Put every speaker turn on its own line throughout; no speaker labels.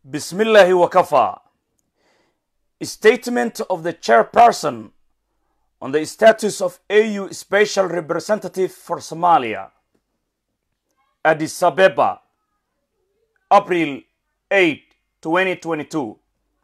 Bismillahi wakafa. Statement of the chairperson on the status of AU Special Representative for Somalia. Addis Ababa, April 8, 2022.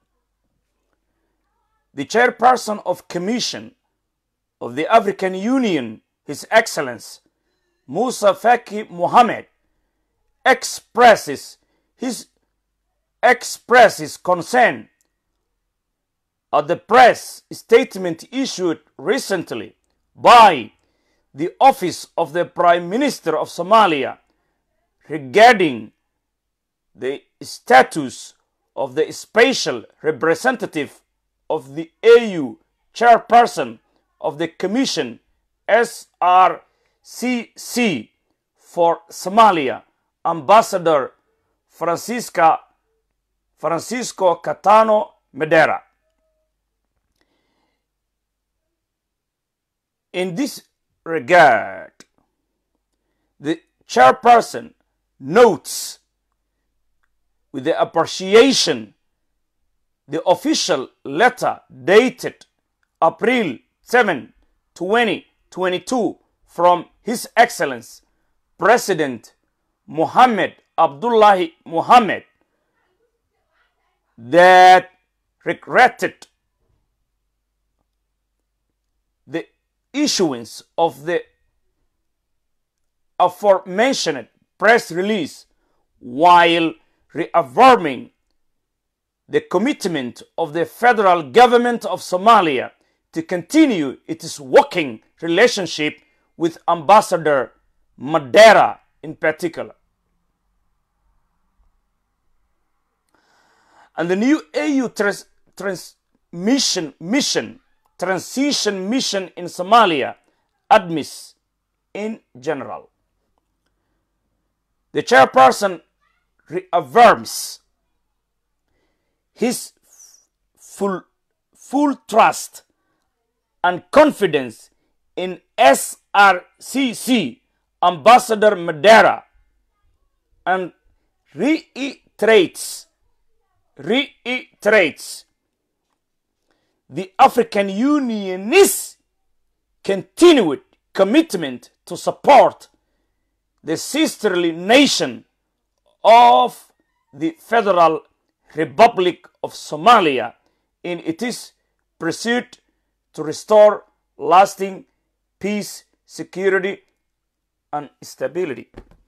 The chairperson of Commission of the African Union, His Excellence Musa Faki Mohammed, expresses his expresses concern at the press statement issued recently by the office of the Prime Minister of Somalia regarding the status of the special representative of the AU chairperson of the Commission SRCC for Somalia, Ambassador Francisca Francisco Catano Medera. In this regard, the chairperson notes with the appreciation the official letter dated April 7, 2022 from His Excellence President Mohammed Abdullahi Mohammed that regretted the issuance of the aforementioned press release while reaffirming the commitment of the federal government of Somalia to continue its working relationship with Ambassador Madera in particular. And the new AU trans- transmission mission, transition mission in Somalia, ADMIS in general. The chairperson reaffirms his full, full trust and confidence in SRCC Ambassador Madera and reiterates reiterates the African Union's continued commitment to support the sisterly nation of the Federal Republic of Somalia in its pursuit to restore lasting peace, security, and stability.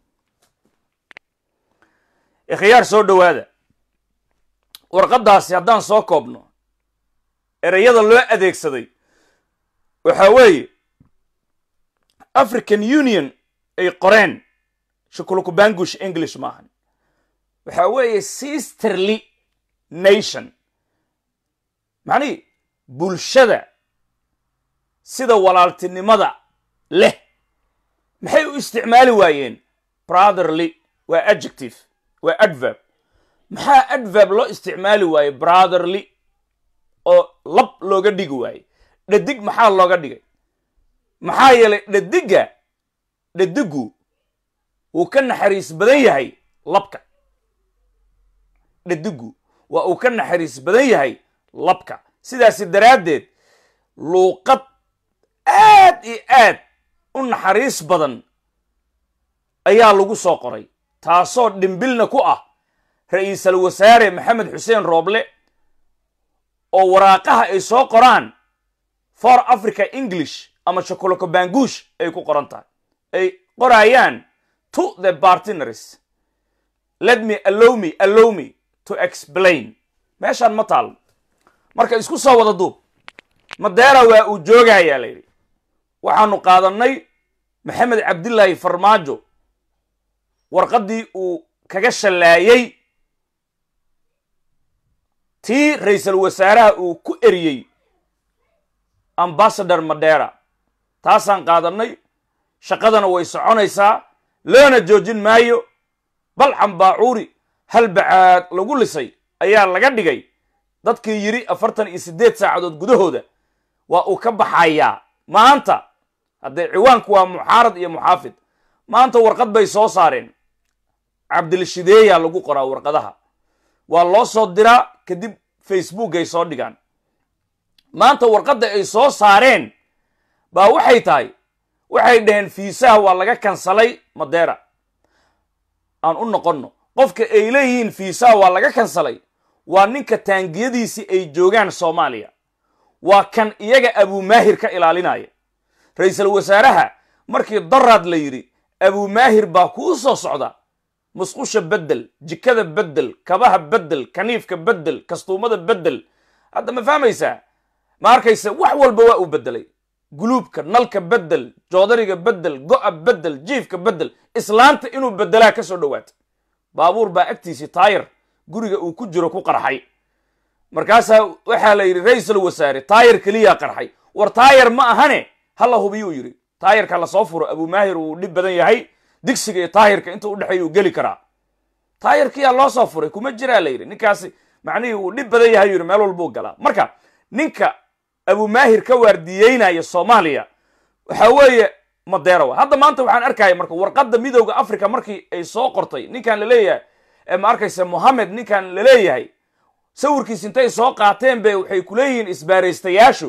ikhyaar soo dhowaada warqaddaasi haddaan soo koobno ereyada loo adeegsaday waxaa weeye african union ay qoreen shukulukubangush english maahan waxaa weeye sisterly nation macnihii bulshada sida walaaltinimada leh maxay u isticmaali waayeen brotherly waa adjective waa adverb maxaa adverb loo isticmaali waaye brotherly oo lab looga dhigi waaye dhadig maxaa looga dhigay maxaa yeelay dhadigga dhadiggu wuu ka naxariis badan yahay labka dhadiggu waa uu ka naxariis badan yahay labka sidaasi daraaddeed luuqad aad iyo aad u naxariis badan ayaa lagu soo qoray taasoo dhimbilna ku ah ra-iisal wasaare maxamed xuseen rooble oo waraaqaha ay soo qoraan for africa english ama shokolokobangush ay ku qoran tahay ay qorayaan to the bartinaries let me allow me allow me to explain meeshaan ma taal marka isku soo wada duub madeera waa uu joogayaa la yidhi waxaanu qaadannay maxamed cabdilaahi farmaajo warqaddii uu kaga shallaayey tii ra-iisal wasaaraha uu ku eriyey ambassador madera taasaan qaadannay shaqadana way soconaysaa loona joojin maayo bal xambaacuuri hal bacaad lagu lisay ayaa laga dhigay dadkii yidhi afartan iyo siddeed saacadood gudahooda waa uu ka baxayaa maanta haddee ciwaanku waa muxaarad iyo muxaafid maanta warqad bay soo saareen cabdilshideeya lagu qoraa warqadaha waa loo soo diraa kadib facebook ay soo dhigaan maanta warqadda ay soo saareen baa waxay tahay waxay dhaheen fiisaha waa laga kansalay madeera aan u noqonno qofka ay leeyihiin fiisaha waa laga kansalay waa ninka taangiyadiisii ay joogaan soomaaliya waa kan iyaga abuumaahir ka ilaalinaya ra-iisul wasaaraha markii daraad la yidhi abuumaahir baa kuu soo socda musqusha beddel jikada beddel kabaha beddel kaniifka beddel kastuumada beddel hadda ma fahmaysaa ma arkaysa wax walba waa uu beddelay guluubka nalka beddel joodariga beddel go'a beddel jiifka beddel islaanta inuu beddelaa ka soo dhowaata baabuur baa agtiisii taayir guriga uu ku jiro ku qarxay markaasaa waxaa la yidhi ra-iisul wasaare taayir keliyaa qarxay war taayir ma ahane hala hubiyuu yidhi taayirka lasoo furo abuumaahir wuu dhib badan yahay digsiga iyo taayirka inta udhexeeya uu geli karaa taayirkiyaa loo soo furay kuma jiraa la yidhi ninkaasi macnihii uu dhib badan yahay yidhi meel walbuu galaa marka ninka abuumaahir ka waardiyeynaya soomaaliya waxa weeye madeerawa hadda maanta waxaan arkaya marka warqadda midowda africa markii ay soo qortay ninkan laleeyahay ma arkaysa mohamed ninkan laleeyahay sawirkiis intay soo qaateen be waxay kuleeyihiin isbaaraystayaashu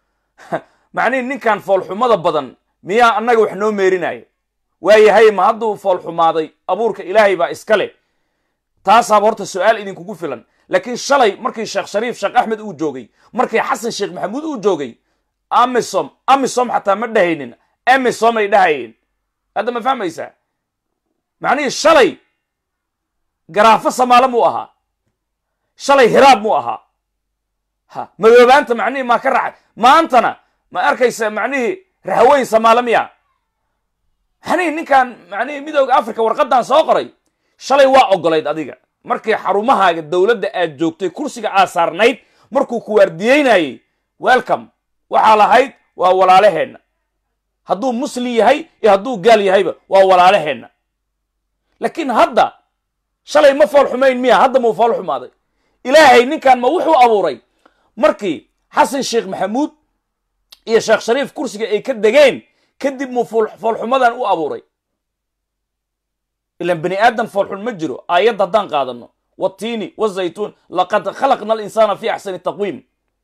macnihi ninkan foolxumada badan miyaa annaga wax noo meerinaya waayahay ma hadduu foolxumaaday abuurka ilaahay baa iska leh taasaaba horta su-aal idinkugu filan laakiin shalay markii sheekh shariif sheekh axmed uu joogay markii xasan sheekh maxamuud uu joogay amisom amisom xataa ma dhahaynin amisom ay dhahayeen hadda ma fahmaysaa macnihii shalay garaafo samaalo muu ahaa shalay hiraab muu ahaa ha madoobaanta macnihii maa ka raacay maantana ma arkaysa macnihii rahweyn samaalo miya macnihii ninkan macnihii midooda africa warqadan soo qoray shalay waa ogolayd adiga markii xarumahaaga dowladda aad joogtay kursiga aad saarnayd markuu ku waardiyeynayey welcome waxaa lahayd waa walaalaheenna hadduu muslim yahay iyo hadduu gaal yahayba waa walaalaheenna laakiin hadda shalay ma fool xumayn miya hadda muu fool xumaaday ilaahay ninkan ma wuxuu abuuray markii xasan sheekh maxamuud iyo sheekh shariif kursiga ay ka degeen kadib muu foolxumadan u abuuray ilan bani aadam foolxun ma jiro aayadda haddaan qaadano watiini wazaytuun laqad khalaqna alinsaana fi axsani taqwiim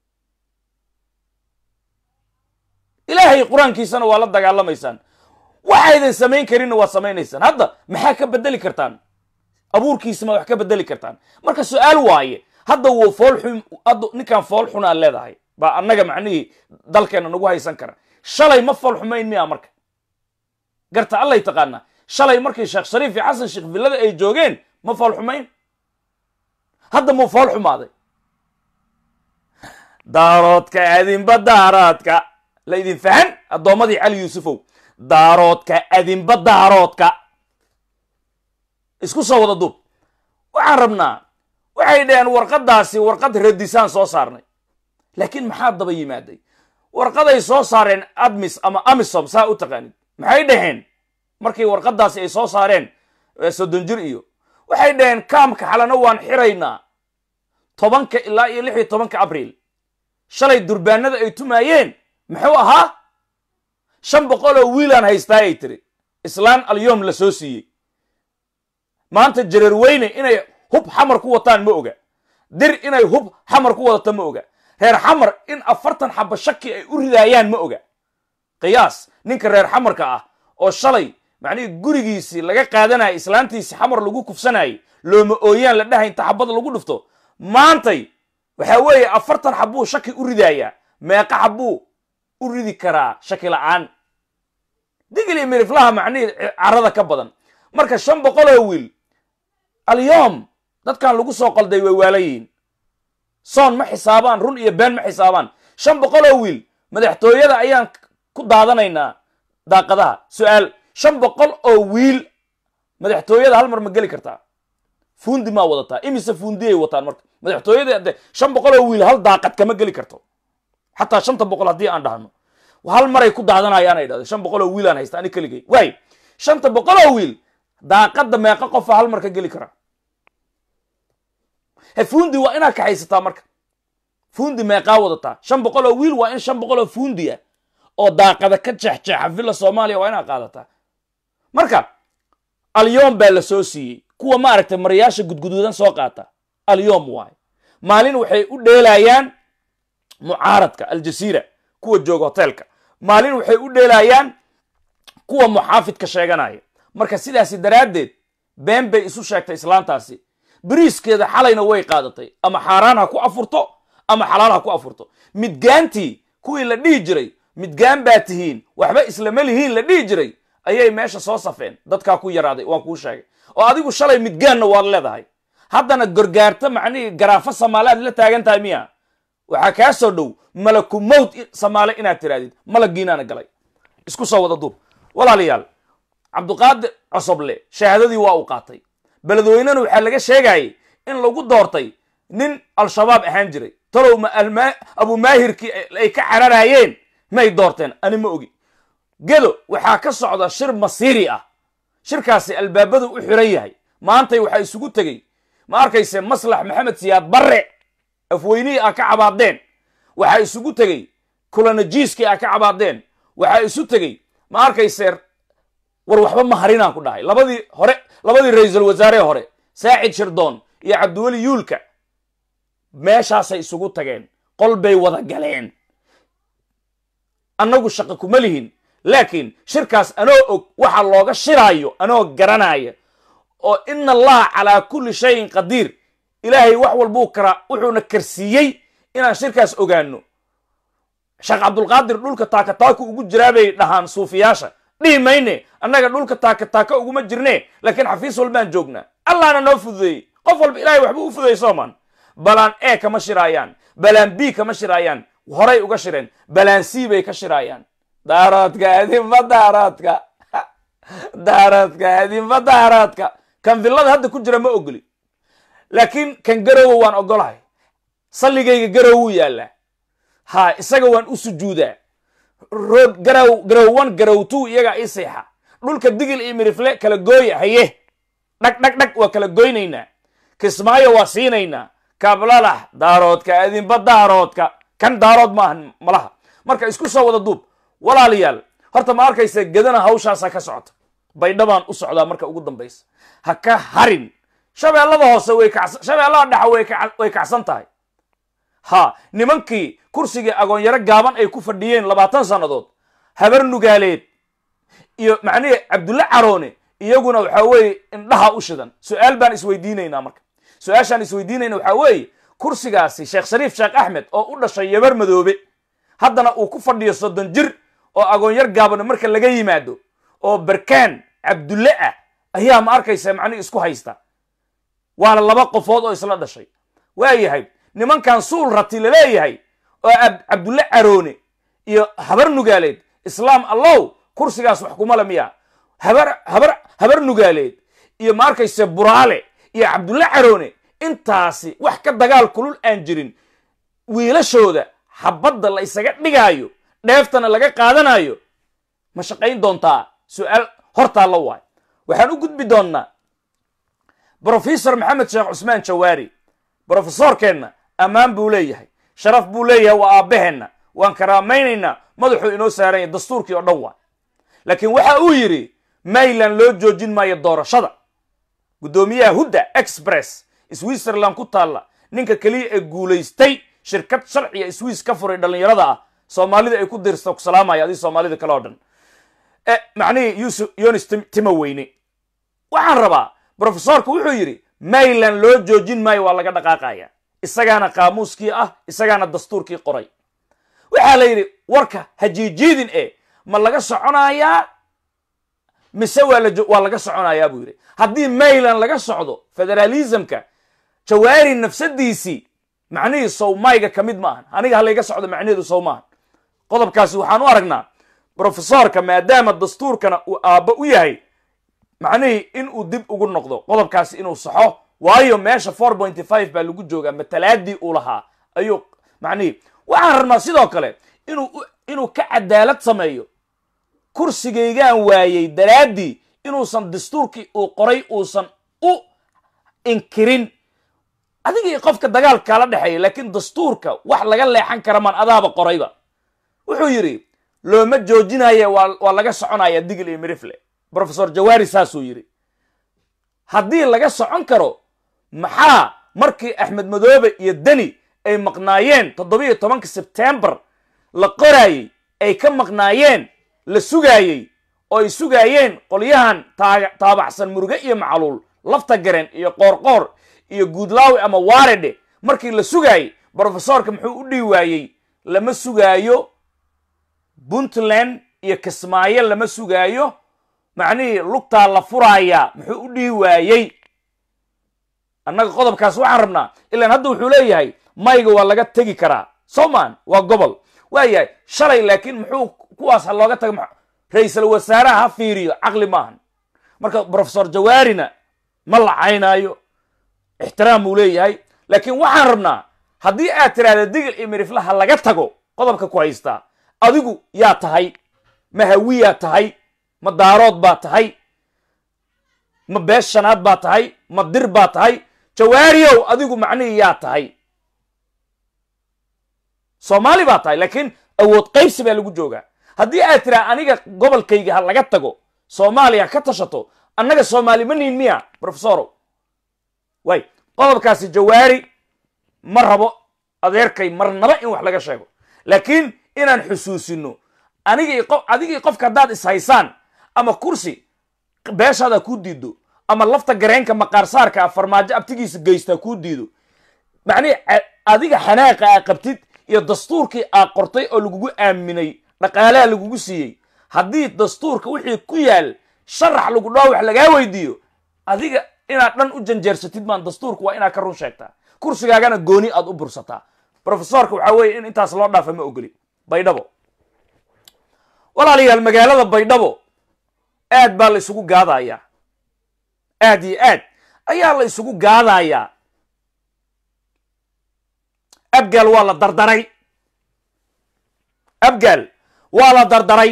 ilaahay qur-aankiisana waa la dagaalamaysaan waxaydan samayn karinna waa samaynaysaan hadda maxaa ka bedeli kartaan abuurkiisama wax ka bedeli kartaan marka su-aal waaye hadda wuu foolxun hadda ninkan fool xunaa leedahay baa annaga macnihii dalkeena nagu haysan kara shalay ma fool xumayn miya marka garta allay taqaanaa shalay markii sheekh shariif iyo xasan sheekh villada ay joogeen ma fool xumayn hadda muu fool xumaaday daaroodka adinba daaroodka la idin fahan addoommadii cali yuusufow daaroodka adinba daaroodka isku soo wada duub waxaan rabnaa waxay dhaheen warqaddaasi warqad radisaan soo saarnay laakiin maxaa daba yimaaday warqaday soo saareen admis ama amisom saa u taqaanid maxay dhaheen markii warqaddaasi ay soo saareen soddon jir iyo waxay dhaheen kaamka xalana waan xiraynaa tobanka ilaa iyo lix iyo tobanka abriil shalay durbaanada ay tumaayeen muxuu ahaa shan boqol oo wiilaan haystaa ay tiri islaan alyoom la soo siiyey maanta jareer weyne inay hub xamar ku wataan ma oga dir inay hub xamar ku wadato ma oga reer xamar in afartan xaba shaki ay u ridaayaan ma oga qiyaas ninka reer xamarka ah oo shalay macnihii gurigiisii laga qaadanayay islaantiisii xamar lagu kufsanayay looma ooyaan la dhahay inta xabada lagu dhufto maantay waxaa weeye afartan xabuu shaki u ridaayaa meeqa xabuu u ridi karaa shaki la'aan digli miriflaha macnihii carada ka badan marka shan boqoloo wiil alyoom dadkan lagu soo qalday way waalayihiin soon ma xisaabaan run iyo been ma xisaabaan shan boqoloo wiil madaxtooyada ayaan ku daadanaynaa daaqadaha su-aal shan boqol oo wiil madaxtooyada hal mar ma geli kartaa fuundi maa wadataa imise fuundiyay wataan marka madaxtooyada de shan boqol oo wiil hal daaqad kama geli karto xataa shanta boqol haddii aan dhahno hal maray ku daadanayaan ay dhahdo shan boqol oo wiil aan haysta ani keligay waay shanta boqol oo wiil daaqadda meeqa qofa hal mar ka geli karaa he fuundi waa inaad kaxaysataa marka fuundi meeqaa wadataa shan boqol oo wiil waa in shan boqol oo fuundi ah oo daaqada ka jeexjeexa villa soomaaliya waa inaad qaadataa marka alyoom baa la soo siiyey kuwa maaragtay marayaasha gudguduudan soo qaata alyom waaye maalin waxay u dheelayaan mucaaradka aljasiira kuwa jooga hoteelka maalin waxay u dheelayaan kuwa muxaafidka sheeganaya marka sidaasi daraaddeed been bay isu sheegtay islaantaasi beriiskeeda xalayna way qaadatay ama xaaraan ha ku afurto ama xalaal ha ku afurto midgaantii kuwii la dhihi jiray midgaan baa tihiin waxba islama lihiin la dhihi jiray ayay meesha soo safeen dadkaa ku yaraaday waan kuu sheegay oo adigu shalay midgaanna waad leedahay haddana gorgaarta macnihii garaafo samaale aad la taagan tahay miya waxaa kaa soo dhow malaku mowt samaale inaad tirahdid malaggiinaana galay isku soo wada duub walaalayaal cabduqaadir cosoble shahaadadii waa uu qaatay beledweynena waxaa laga sheegayay in lagu doortay nin al-shabaab ahaan jiray talow ma abumaahirkii ay ka cararayeen may doorteen ani ma ogi gedo waxaa ka socda shir masiiri ah shirkaasi albaabadu u xiran yahay maantay waxaa isugu tegey ma arkayse maslax maxamed siyaad barre afweynihii aa ka cabaadeen waxaa isugu tegey kulanajiiskii aa ka cabaadeen waxaa isu tegey ma arkayse war waxba ma harinaan ku dhahay labadii hore labadii ra-iisul wasaaree hore saacid shirdoon iyo cabdiweli yuulka meeshaasay isugu tageen qol bay wada galeen annagu shaqo kuma lihin laakiin shirkaas anoo og waxa looga shiraayo anoo garanaya oo ina allaha calaa kulli shayin qadiir ilaahay wax walbuu karaa wuxuuna karsiiyey inaan shirkaas ogaano sheekh cabdulqaadir dhulka taakataaka ugu jiraa bay dhahaan suufiyaasha dhihi mayne annaga dhulka taakataaka uguma jirne laakiin xafiis walbaan joognaa allahna noo fududeeyey qof walba ilahay waxbuu u fududeey soomaan balaan e kama shiraayaan balaan b kama shiraayaan horay uga shireen balaan c bay ka shiraayaan daaroodka adinba daaroodka daaroodka adinba daaroodka kan villada hadda ku jira ma ogoli laakiin kan garowa waan ogolahay salligayga garow wuu yaallaa ha isaga waan u sujuudaa rood garow garow one garow two iyagaa ii seexa dhulka digil iyo mirifle kala gooya haye dhag dhag dhag waa kala goynaynaa kismaayo waa siinaynaa kablalax daaroodka adinba daaroodka kan daarood maahan malaha marka isku soo wada duub walaalayaal horta ma arkaysa gedana hawshaasa ka socota baydhabaan u socdaa marka ugu dambaysa ha ka harin shabeellada hoose way kacsan shabeellada dhexa way kac- way kacsan tahay ha nimankii kursigii agoonyaro gaaban ay ku fadhiyeen labaatan sannadood habar nugaaleed iyo macnihii cabdulle caroone iyaguna waxaa weeye indhaha u shidan su-aal baan isweydiinaynaa marka su-aashaan isweydiinayna waxaa weeye kursigaasi sheekh shariif sheekh axmed oo u dhashay yabar madoobe haddana uu ku fadhiyo soddon jir oo agoonyar gaabano marka laga yimaado oo barkaan cabdulle ah ayaa ma arkaysa macnihi isku haysta waana laba qofood oo isla dhashay waayahay nimankan suul rati laleeyahay oo ab- cabdulle caroone iyo habar nugaaleed islaam allow kursigaas wax kuma le miya habar habar habar nugaaleed iyo ma arkayse buraale iyo cabdulle caroone intaasi wax ka dagaal kulul aan jirin wiilashooda xabadda la isaga dhigaayo dheeftana laga qaadanayo ma shaqayn doontaa su-aal hortaa la waay waxaan u gudbi doonnaa brofesor maxamed sheekh cusmaan jawaari brofesorkeenna ammaan buu leeyahay sharaf buu leeyahay waa aabbaheenna waan karaamaynaynaa madaxuu inoo saaran yahay dastuurkii oo dhan waa laakiin waxa uu yidhi mayland loo joojin maayo doorashada guddoomiyaha hudda express switzerland ku taalla ninka keliya ee guulaystay shirkad sharciga swiss ka furay dhallinyarada ah soomaalida ay ku dirsta ku salaamaya adii soomaalida kale oo dhan e macnihii yusuf yonis Tim- timoweyne waxaan rabaa brofesorku wuxuu yidhi mayland loo joojin maayo waa laga dhaqaaqaya isagaana qaamuuskii ah isagaana dastuurkii qoray waxaa la yidhi warka hajiijiidin e ma laga soconayaa mise waa la jo- waa laga soconayaa buu yidhi haddii mayland laga socdo federalismka jawaari nafsadiisii macnihii sowmayga ka mid maahan aniga halayga socdo macnaheedu sow maahan qodobkaasi waxaan u aragnaa brofesorka maadaama dastuurkana uu aabbo u yahay macnihii in uu dib ugu noqdo qodobkaasi inuu saxo waayo meesha four pointy five baa lagu joogaa matalaadii uu lahaa ayuu macnihii waxaan rabnaa sidoo kale inuu u- inuu ka cadaalad sameeyo kursigaygaan waayey daraaddii inuusan dastuurkii uu qoray uusan u inkirin adiga iyo qofka dagaal kaala dhexeeya laakiin dastuurka wax laga leexan kara maan adaaba qorayba wuxuu yidhi looma joojinaya waa waa laga soconaya digil iyo mirifle brofesor jawaari saasuu yidhi haddii laga socon karo maxaa markii axmed madoobe iyo deni ay maqnaayeen toddobiyo tobanka sebtembar la qoraayey ay ka maqnaayeen la sugaayey oo ay sugaayeen qolyahan taabaxsan muruge iyo macluul lafta garen iyo qoorqoor iyo guudlaawi ama waaredhe markii la sugaayey brofesorka muxuu u dhihi waayey lama sugaayo puntland iyo kismaayo lama sugaayo macnihii lugtaa la furaaya muxuu u dhihi waayey annaga qodobkaas waxaan rabnaa ilaan hadda wuxuu leeyahay mayga waa laga tegi karaa soman waa gobol waayahay shalay laakiin muxuu kuwaas ha looga taga ra-iisal wasaaraha ha fiiriyo caqli maahan marka brofesor jawaarina ma lacaynaayo ixtiraam buu leeyahay laakiin waxaan rabnaa haddii aad tiraahda digil iyo mirifla ha laga tago qodobka ku haystaa adigu yaa tahay ma hawiyaa tahay ma daarood baa tahay ma bees shanaad baa tahay ma dir baa tahay jawaariyow adigu macnihii yaa tahay soomaali baa tahay laakiin awood qaybsi baa lagu joogaa haddii aad tiraa aniga gobolkayga ha laga tago soomaaliya ka tashato annaga soomaali ma niin miya brofesorow way qodobkaasi jawaari ma rabo adeerkay marnaba in wax laga sheego laakiin inaan xusuusino anigii qof adigii qofka haddaad ishaysaan ama kursi beeshaada kuu diido ama lafta gareenka maqaarsaarka farmaajo abtigiisa geystaa kuu diido macnihi adiga xanaaqa aa qabtid iyo dastuurkii aa qortay oo lagugu aaminay dhaqaalaha lagugu siiyey haddii dastuurka wixii ku yaal sharax lagu dhao wax lagaa weydiiyo adiga inaad dhan u janjeersatid maan dastuurka waa inaad ka run sheegtaa kursigaagana gooni aad u bursataa brofesorka waxaa weeye in intaas loo dhaafa ma ogoli baydhabo walaalayaal magaalada baydhabo aad baa la isugu gaadayaa aad iyo aad ayaa la isugu gaadayaa abgaal waa la dardaray abgaal waa la dardaray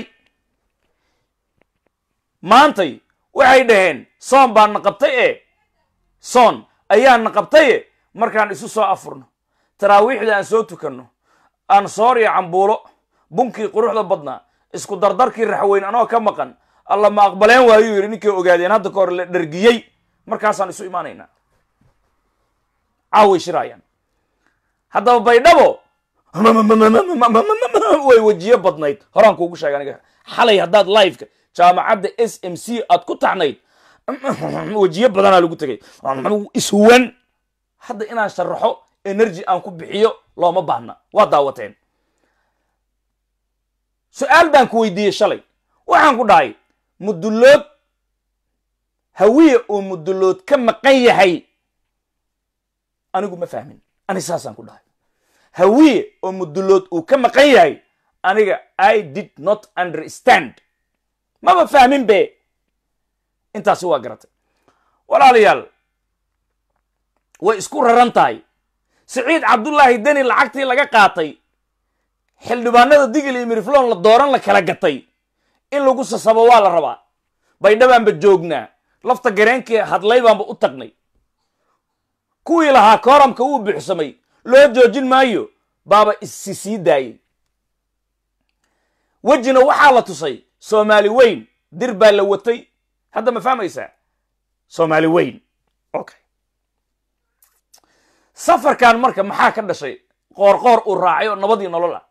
maantay waxay dhaheen soon baan na qabtay e soon ayaan na qabtaye markaan isu soo afurno taraawiixda aan soo tukanno aan soor iyo cambuulo bunkii quruxda badnaa isku dardarkii raxweyn anoo ka maqan alla ma aqbaleen waayuu yidhi ninkay ogaadeen hadda ka hor la dhergiyey markaasaan isu imaanaynaa caaway shiraayaan haddaba baydhabo way wejiyo badnayd horaan kuugu sheega aniga xalay haddaad liveka jaamacadda s m c aad ku taxnayd wejiyo badanaa lagu tegay ishuwan hadda inaan sharaxo energy aan ku bixiyo looma baahna waa daawateen su-aal baan ku weydiiyey shalay waxaan ku dhahay mudullood hawiye uu mudullood ka maqan yahay anigu ma fahmin ani saasaan ku dhahay hawiye oo mudullood uu ka maqan yahay aniga i did not understand maba fahmin be intaasi waa garatay walaalayaal way isku raran tahay siciid cabdullaahi deni lacagtii laga qaatay xildhibaanada digil iyo miriflon la dooran la kala gatay in lagu sasabo waa la rabaa baydhabaanba joognaa lafta gareenkii hadlay baanba u tagnay kuwii lahaa kooramka wuu buuxsamay loo joojin maayo baaba isi sii daayey wejina waxaa la tusay soomaali weyn dir baa la watay hadda ma fahmaysaa soomaali weyn okay safarkan marka maxaa ka dhashay qoorqoor uu raacay oo nabadii nolol ah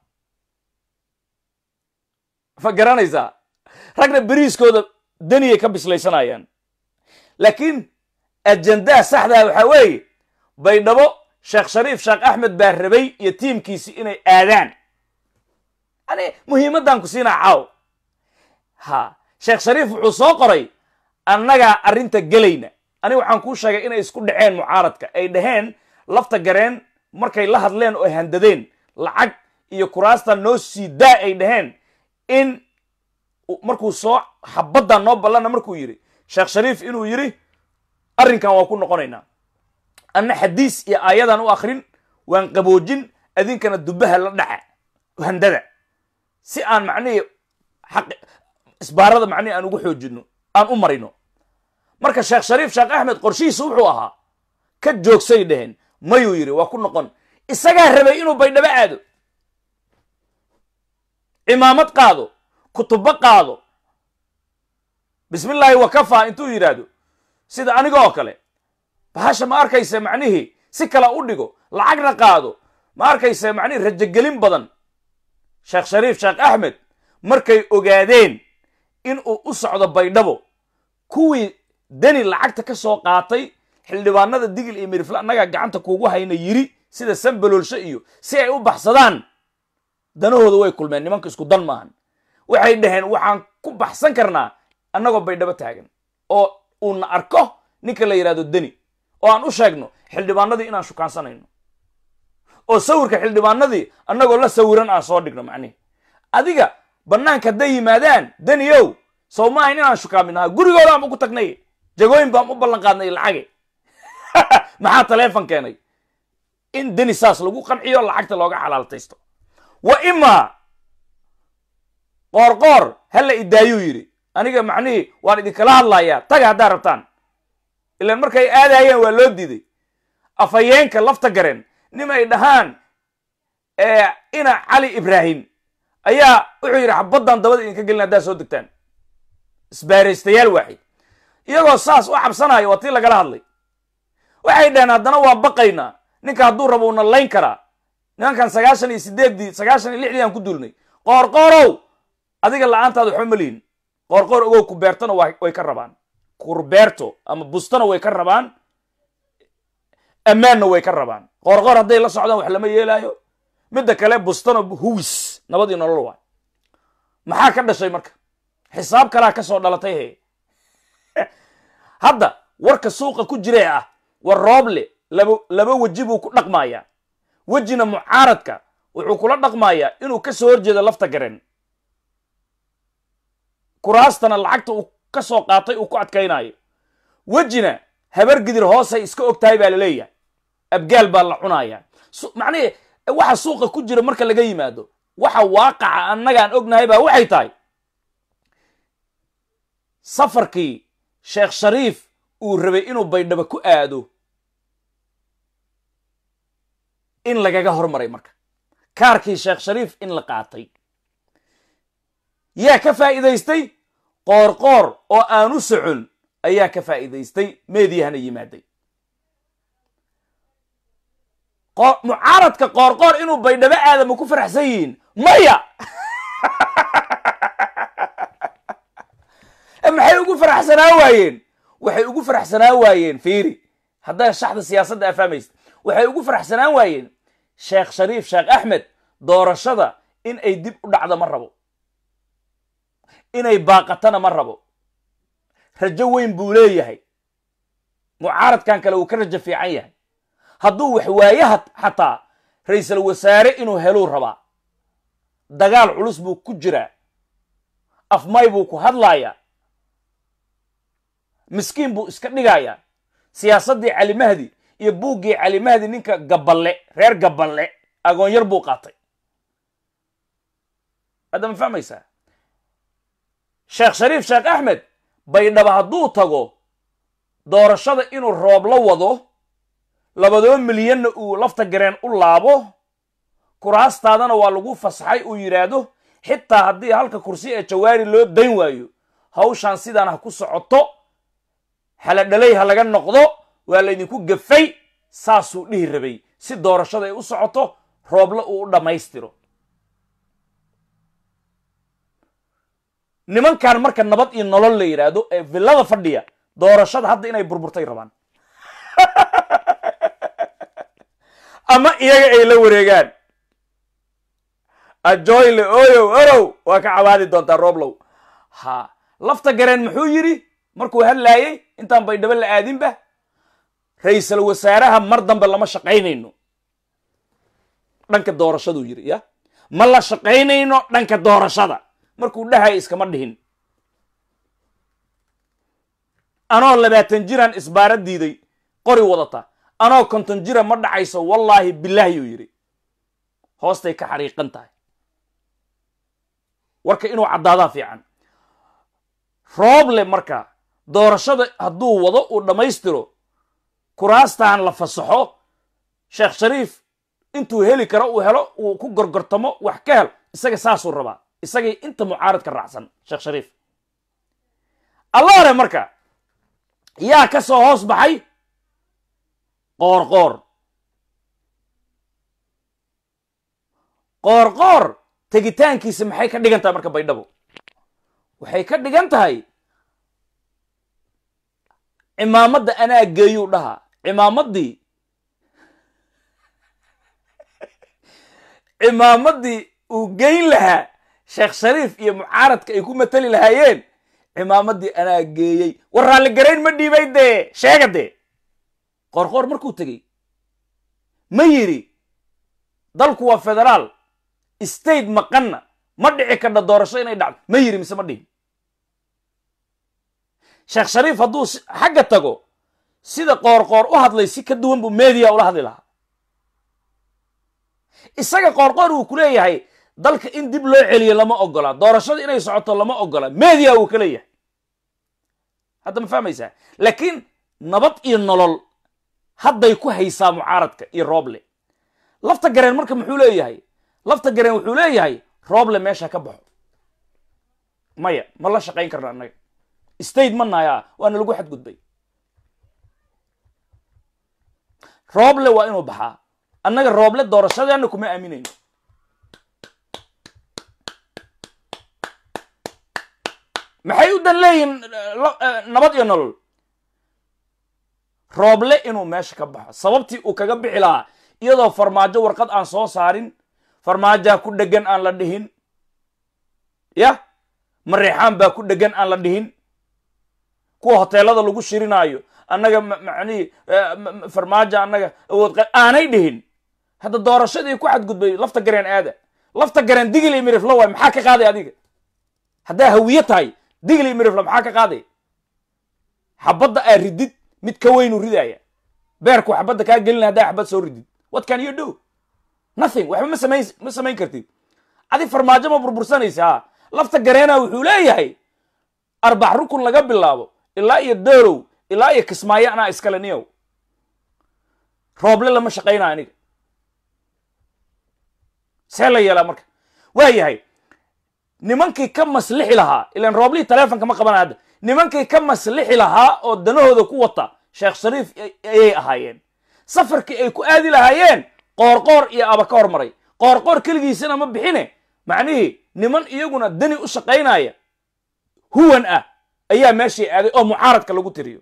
ma garanaysaa ragna beriiskooda daniyay ka bislaysanayaan laakiin ajendaha saxdaa waxaa weeye baydhabo sheekh shariif sheekh axmed baa rabay iyo tiimkiisi inay aadaan yani muhiimaddan ku siinaa caaw ha sheekh shariif wuxuu soo qoray annagaa arrinta gelayna aniga waxaan kuu sheegay inay isku dhaceen mucaaradka ay dhaheen lafta gareen markay la hadleen oo handadeen lacag iyo kuraasta noo sii daa ay dhaheen in markuu soo xabaddan noo ballana markuu yidhi sheekh shariif inuu yidhi arrinkan waan ku noqonaynaa anna xadiis iyo aayadan u akrin waan qaboojin adinkana dubaha la dhaca handada si aan macnihii xaq isbaarada macnihi aan ugu xoojino aan u marino marka sheekh shariif sheekh axmed qorshihiisa wuxuu ahaa ka joogsay dheheen mayuu yidhi waa ku noqon isagaa rabay inuu baydhabo aado cimaamad qaado kutubo qaado bismillaahi wakafa intuu yidhaahdo sida aniga oo kale bahasha ma arkaysa macnihii si kale u dhigo lacagna qaado ma arkayse macnihi rajogelin badan sheekh shariif sheekh axmed markay ogaadeen in uu u socdo baydhabo kuwii deni lacagta ka soo qaatay xildhibaanada digil iyo mirifle annagaa gacanta kuugu hayna yiri sida sambaloolsho iyo si ay u baxsadaan danahooda way kulmeen nimanka isku dan maahan waxay dhaheen waxaan ku baxsan karnaa annagoo baydhabo taagan oo uuna arko ninka la yidhahdo deni oo aan u sheegno xildhibaanadii inaan shukaansanayno oo sawirka xildhibaanadii annagoo la sawiran aan soo dhigno macnihi adiga bannaanka hadday yimaadaan deniyow sow maaha inaan shukaaminaha gurigoodaan ugu tagnay jagooyin baan u ballan qaadnay lacage maxaa taleefon keenay in deni saas lagu qanciyo lacagta looga xalaaltaysto wa imaa qoorqoor hala idaayuu yidhi aniga macnihii waan idinkala hadlayaa taga haddaad rabtaan ilaan markay aadayeen waa loo diiday afhayeenka lafta gareen nim ay dhahaan ina cali ibraahim ayaa wuxuu yidhi xabaddan dabada idinka gelin haddaad soo degtaan isbaaraystayaal waaxid iyagoo saas u cabsanaya waa tii lagala hadlay waxay dhaheen haddana waa baqaynaa ninka hadduu rabo una layn karaa nimankan sagaashan iyo sideeddii sagaashan iyo lixdii aan ku duulnay qoorqoorow adiga la-aantaada waxba ma lihin qoorqoor ogow kubeertona way ka rabaan kurbeerto ama bustona way ka rabaan ammaanna way ka rabaan qoorqoor hadday la socdaan wax lama yeelaayo midda kale bustona huwis nabadii nolol waay maxaa ka dhashay marka xisaab kalaa ka soo dhalatay he hadda warka suuqa ku jiree ah war rooble laba laba weji buu ku dhaqmayaa wejina mucaaradka wuxuu kula dhaqmayaa inuu ka soo horjeedo lafta garen kuraastana lacagta uu ka soo qaatay uu ku adkaynayo wejina habar gidir hoosay iska og tahay baa la leeyahay abgaal baa la cunayaa macnihii waxa suuqa ku jira marka laga yimaado waxa waaqaca annagaan ognahay baa waxay tahay safarkii sheekh shariif uu rabay inuu baydhabo ku aado in lagaga hormaray marka kaarkii sheekh shariif in la qaatay yaa ka faa'iidaystay qoorqoor oo aanu socon ayaa ka faa'iidaystay meediyahana yimaaday mucaaradka qoorqoor inuu baydhabo aadama ku faraxsan yihiin maya maxay ugu faraxsanaa waayeen waxay ugu faraxsanaa waayeen fiiri haddaa shaxda siyaasadda afahmaysa waxay ugu faraxsanaan waayeen sheekh shariif sheekh axmed doorashada in ay dib u dhacdo ma rabo inay baaqatana ma rabo rajo weyn buu leeyahay mucaaradkan kale uu ka rajo fiican yahay hadduu wax waayaha xataa ra-iisul wasaare inuu heluu rabaa dagaal culus buu ku jiraa afmay buu ku hadlayaa miskiin buu iska dhigayaa siyaasaddii cali mahdi iyo buuggii cali mahdi ninka gaballe reer gaballe agoonyar buu qaatay hadda ma fahmaysaa sheekh shariif sheekh axmed baydhaba hadduu tago doorashada inuu roob la wado labadoo milyanna uu lafta gareen u laabo kuraastaadana waa lagu fasaxay uu yidhaahdo xitaa haddii halka kursi ee jawaari loo dayn waayo hawshaan sidaan ha ku socoto haladhalay ha laga noqdo waa laydinku gafay saasuu dhihi rabay si doorashada ay u socoto roobla uu u dhammaystiro nimankan marka nabad iyo nolol la yidhaahdo ee villada fadhiya doorashada hadda inay burburtay rabaan ama iyaga ay la wareegaan ajoyle oyow orow waa ka cabaadi doontaa rooblow ha lafta gareen muxuu yidhi markuu hadlaayey intaan baydhabo la aadinba ra-iisal wasaaraha mar dambe lama shaqaynayno dhanka doorashaduu yidhi ya ma la shaqaynayno dhanka doorashada markuu dhahay iskama dhihin anoo labaatan jiraan isbaara diiday qori wadata anoo konton jira ma dhacayso wallaahi bilaahi uu yidhi hoostay ka xariiqan tahay warka inuu caddaadaa fiican rooble marka doorashada hadduu wado uu dhammaystiro kuraastaan la fasaxo sheekh shariif intuu heli karo uu helo uu ku gorgortamo wax ka hel isaga saasuu rabaa isagay inta mucaaradka raacsan sheekh shariif allaare marka yaa ka soo hoos baxay qoor qoor qoorqoor tegitaankiisa maxay ka dhigan tahay marka baydhabo waxay ka dhigan tahay cimaamadda anaa geeyuu dhahaa cimaamaddii cimaamaddii uu geyn lahaa sheekh shariif iyo mucaaradka ay ku matali lahaayeen cimaamaddii anaa geeyey war raalligarayn ma dhiibay dee sheega dee qoorqoor markuu tegey ma yidhi dalku waa federaal state maqanna ma dhici karna doorasho inay dhacdo ma yidhi mise ma dhihin sheekh shariif hadduu xagga tago sida qoorqoor u hadlay si ka duwan buu media ula hadli lahaa isaga qoorqoor wuu ku leeyahay dalka in dib loo celiyo lama ogola doorashada inay socoto lama ogola media wuu ka leeyahay hadda ma fahmaysaa laakiin nabad iyo nolol hadday ku haysaa mucaaradka iyo rooble lafta gareen marka muxuu leeyahay lafta gareen wuxuu leeyahay rooble meesha ka baxo maya ma la shaqayn karna annaga state ma nayaa waana lagu xadgudbay rooble waa inuu baxaa annaga rooble doorashadeena kuma aaminayno maxay u dan leeyihin nabad iyo nolol rooble inuu meesha ka baxo sababtii uu kaga bixi lahaa iyadoo farmaajo warqad aan soo saarin farmaajaa ku dhegan aan la dhihin yah mareexaan baa ku dhegan aan la dhihin kuwa hoteelada lagu shirinaayo annaga macnihii farmaajo annaga awood aanay dhihin hadda doorashadii ku xadgudbay lafta gareen aada lafta gareen digli mirifla waay maxaa ka qaaday adiga haddaa hawiye tahay digli mirifla maxaa ka qaaday xabadda aa ridid mid ka weynu ridaaya beerku xabadda kaa gelina haddaa xabad soo ridid what can you do nothing waxba ma samayn ma samayn kartid adi farmaajo ma burbursanaysaa lafta gareena wuxuu leeyahay arbax rukun laga bilaabo ilaa iyo doolow ilaa iyo kismaayo anaa iskale niyow rooble lama shaqaynaa aniga see la yeelaa marka waa yahay nimankii ka maslixi lahaa ilan rooblihii taleefonka ma qabana hadda nimankii ka maslixi lahaa oo danahooda ku wata sheekh shariif ayay ahaayeen safarkii ay ku aadi lahaayeen qoorqoor iyo aba ka hormaray qoorqoor keligiisana ma bixine macnihii niman iyaguna dani u shaqaynaya huwan ah ayaa meeshii aaday oo mucaaradka lagu tiriyo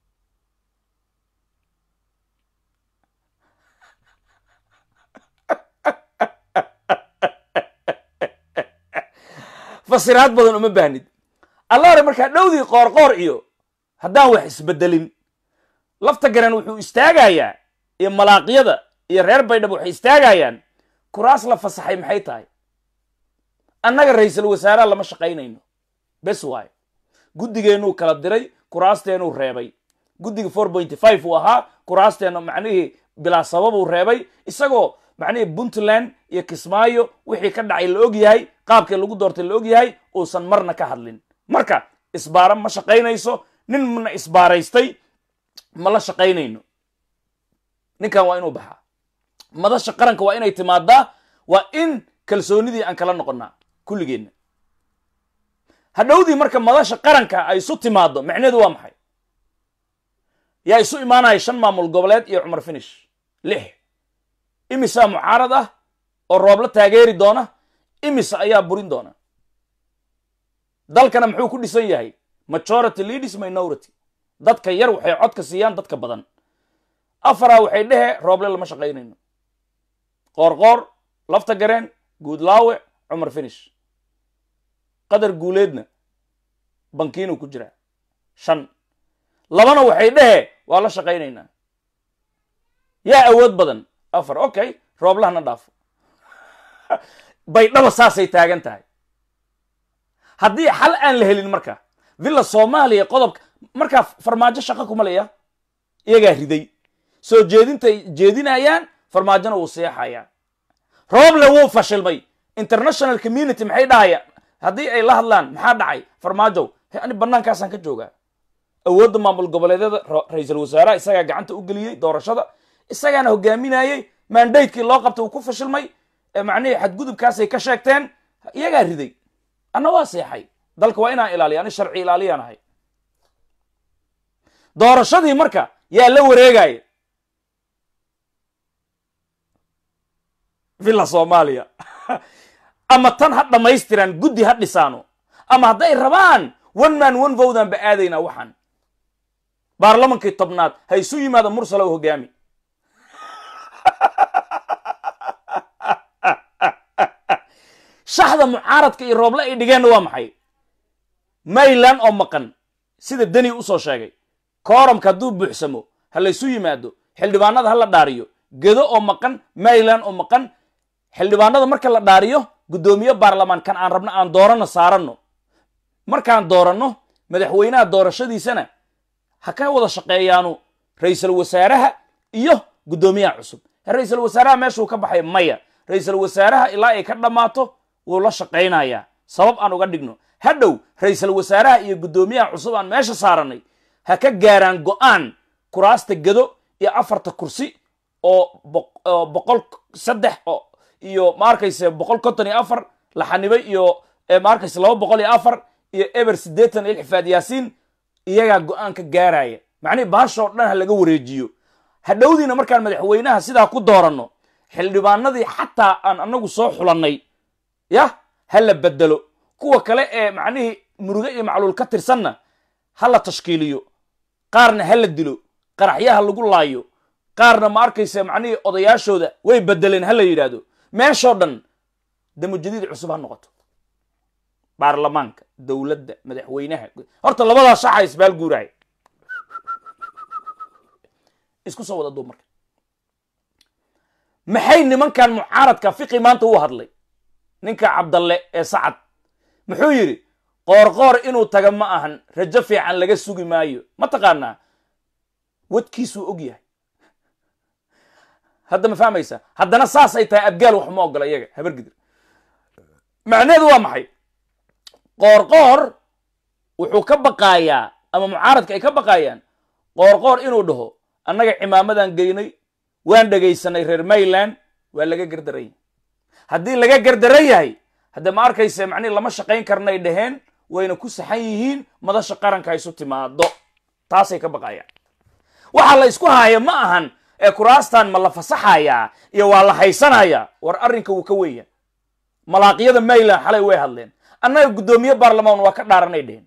fasiraad badan uma baahnid alla hore markaa dhowdii qoorqoor iyo haddaan wax isbedelin lafta garan wuxuu istaagayaa iyo malaaqyada iyo reer baydhab waxay istaagayaan kuraas la fasaxay maxay tahay annaga ra-iisul wasaaraha lama shaqaynayno bes waayo guddigeenuu kala diray kuraasteenuu reebay guddiga four pointy five uu ahaa kuraasteena macnihii bilaa sababuu reebay isagoo macnihii puntland iyo kismaayo wixii ka dhacay la og yahay qaabkii lagu doortay la og yahay uusan marna ka hadlin marka isbaara ma shaqaynayso nin mana isbaaraystay ma la shaqaynayno ninkan waa inuu baxaa madasha qaranka waa inay timaadaa waa in kalsoonidii aan kala noqonnaa kulligeenna hadhowdii marka madasha qaranka ay isu timaado macneedu waa maxay yaa isu imaanaya shan maamul goboleed iyo cumar finish lix imisa mucaarad ah oo roobla taageeri doona imisa ayaa burin doona dalkana muxuu ku dhisan yahay majority leaders minority dadka yar waxay codka siiyaan dadka badan afaraa waxay dhehe rooble lama shaqaynayno qoorqoor lafta gareen guudlaawe cumar finish qadar guuleedna bankiinuu ku jiraa shan labana waxay dhehe waa la shaqaynaynaa yaa awood badan afar okay rooblahana dhaafo baydhaba saasay taagan tahay haddii xal aan la helin marka villa soomaaliya qodobka markaa farmaajo shaqo kuma leya iyagaa riday soo jeedintay jeedinayaan farmaajona wuu seexayaa rooble wuu fashilmay international community maxay dhahayaan haddii ay la hadlaan maxaa dhacay farmaajow ani banaankaasaan ka joogaa awoodda maamul goboleedyada ra-iisul wasaaraha isagaa gacanta u geliyey doorashada isagaana hogaaminayey mandatekii loo qabtay uu ku fashilmay macnihii xadgudubkaasay ka sheegteen iyagaa riday anna waa seexay dalka waa inaan ilaaliya ani sharci ilaaliyaan ahay doorashadii marka yaa la wareegaya villa soomaaliya ama tan ha dhammaystiraan guddi ha dhisaano ama hadday rabaan one man one vowdan ba aadaynaa waxaan baarlamankii tobnaad ha isu yimaada mursalow hogaami shaxda mucaaradka iyo rooble ay dhigeenna waa maxay mayland oo maqan sida deni usoo sheegay kooramka hadduu buuxsamo ha laysu yimaado xildhibaanada ha la dhaariyo gedo oo maqan mayland oo maqan xildhibaanada marka la dhaariyo guddoomiye baarlamaan kan aan rabno aan dooranno saaranno markaan dooranno madaxweynaha doorashadiisana ha ka wada shaqeeyaanu ra-iisul wasaaraha iyo guddoomiyaha cusub ra-iisul wasaaraha meeshuu ka baxay maya ra-iisul wasaaraha ilaa ay ka dhammaato wuu la shaqaynayaa sabab aan uga dhigno hadhow ra-iisul wasaaraha iyo guddoomiyaha cusub aan meesha saarannay ha ka gaaraan go'aan kuraasta gedo iyo afarta kursi oo boqol saddex iyo maarkayse boqol konton iyo afar la xanibay iyo maarkayse laba boqol iyo afar iyo eber siddeetan iyo xifaad yaasiin iyagaa go'aan ka gaaraya macnihi baashoo dhan ha laga wareejiyo hadhowdiina markaan madaxweynaha sidaa ku dooranno xildhibaanadii xataa aan anagu soo xulannay yah ha la bedelo kuwa kale ee macnihii muruge iyo macluul ka tirsanna ha la tashkiiliyo qaarna ha la dilo qaraxyaha lagu laayo qaarna ma arkaysa macnihii odayaashooda way bedeleen ha la yidhaahdo meeshoo dhan damujadiid cusub ha noqoto baarlamaanka dowladda madaxweynaha horta labadaa shaxa isbaal guuraaya isku soo wada duub marka maxay nimankan mucaaradka fiqi maanta u hadlay ninka cabdalle ee sacad muxuu yidhi qoorqoor inuu taga ma ahan rajo fiican laga sugi maayo ma taqaanaa wadkiisuu og yahay hadda ma fahmaysa haddana saasay tahay abgaal wax ma ogola iyaga habargidir macnaheedu waa maxay qoorqoor wuxuu ka baqaayaa ama mucaaradka ay ka baqaayaan qoorqoor inuu dhaho annaga cimaamadan geynay waan dhegaysanay reer mayland waa laga gardaran yahay haddii laga gardaran yahay hadde ma arkayse macnihi lama shaqayn karnay dhaheen wayna ku saxan yihiin madasha qaranka isu timaado taasay ka baqayaan waxa la isku haaya ma ahan ee kuraastan ma la fasaxayaa iyo waa la haysanayaa war arrinka wuu ka weya malaaqyada mayland xalay way hadleen annaga guddoomiye baarlamaan waa ka dhaaranay dheheen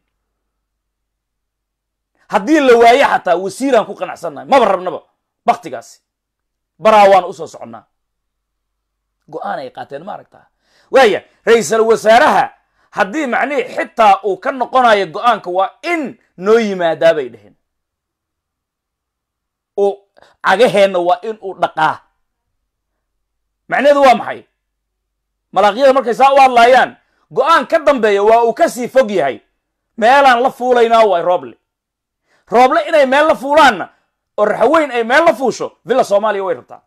haddii la waaye xataa wasiiraan ku qanacsannahay maba rabnaba baktigaasi baraa waan usoo soconnaa go-aan ay qaateen ma aragtaa waaya ra-iisal wasaaraha haddii macnihii xitaa uu ka noqonayo go-aanka waa in noo yimaadaa bay dheheen uu cagaheenna waa in uu dhaqaa macnaheedu waa maxay malaaqyada markay saa u hadlaayaan go-aan ka dambeeya waa uu ka sii fog yahay meelaan la fuulaynaa waay rooble rooble inay meel la fuulaanna oo raxaweyn ay meel la fuusho villa soomaaliya way rabtaa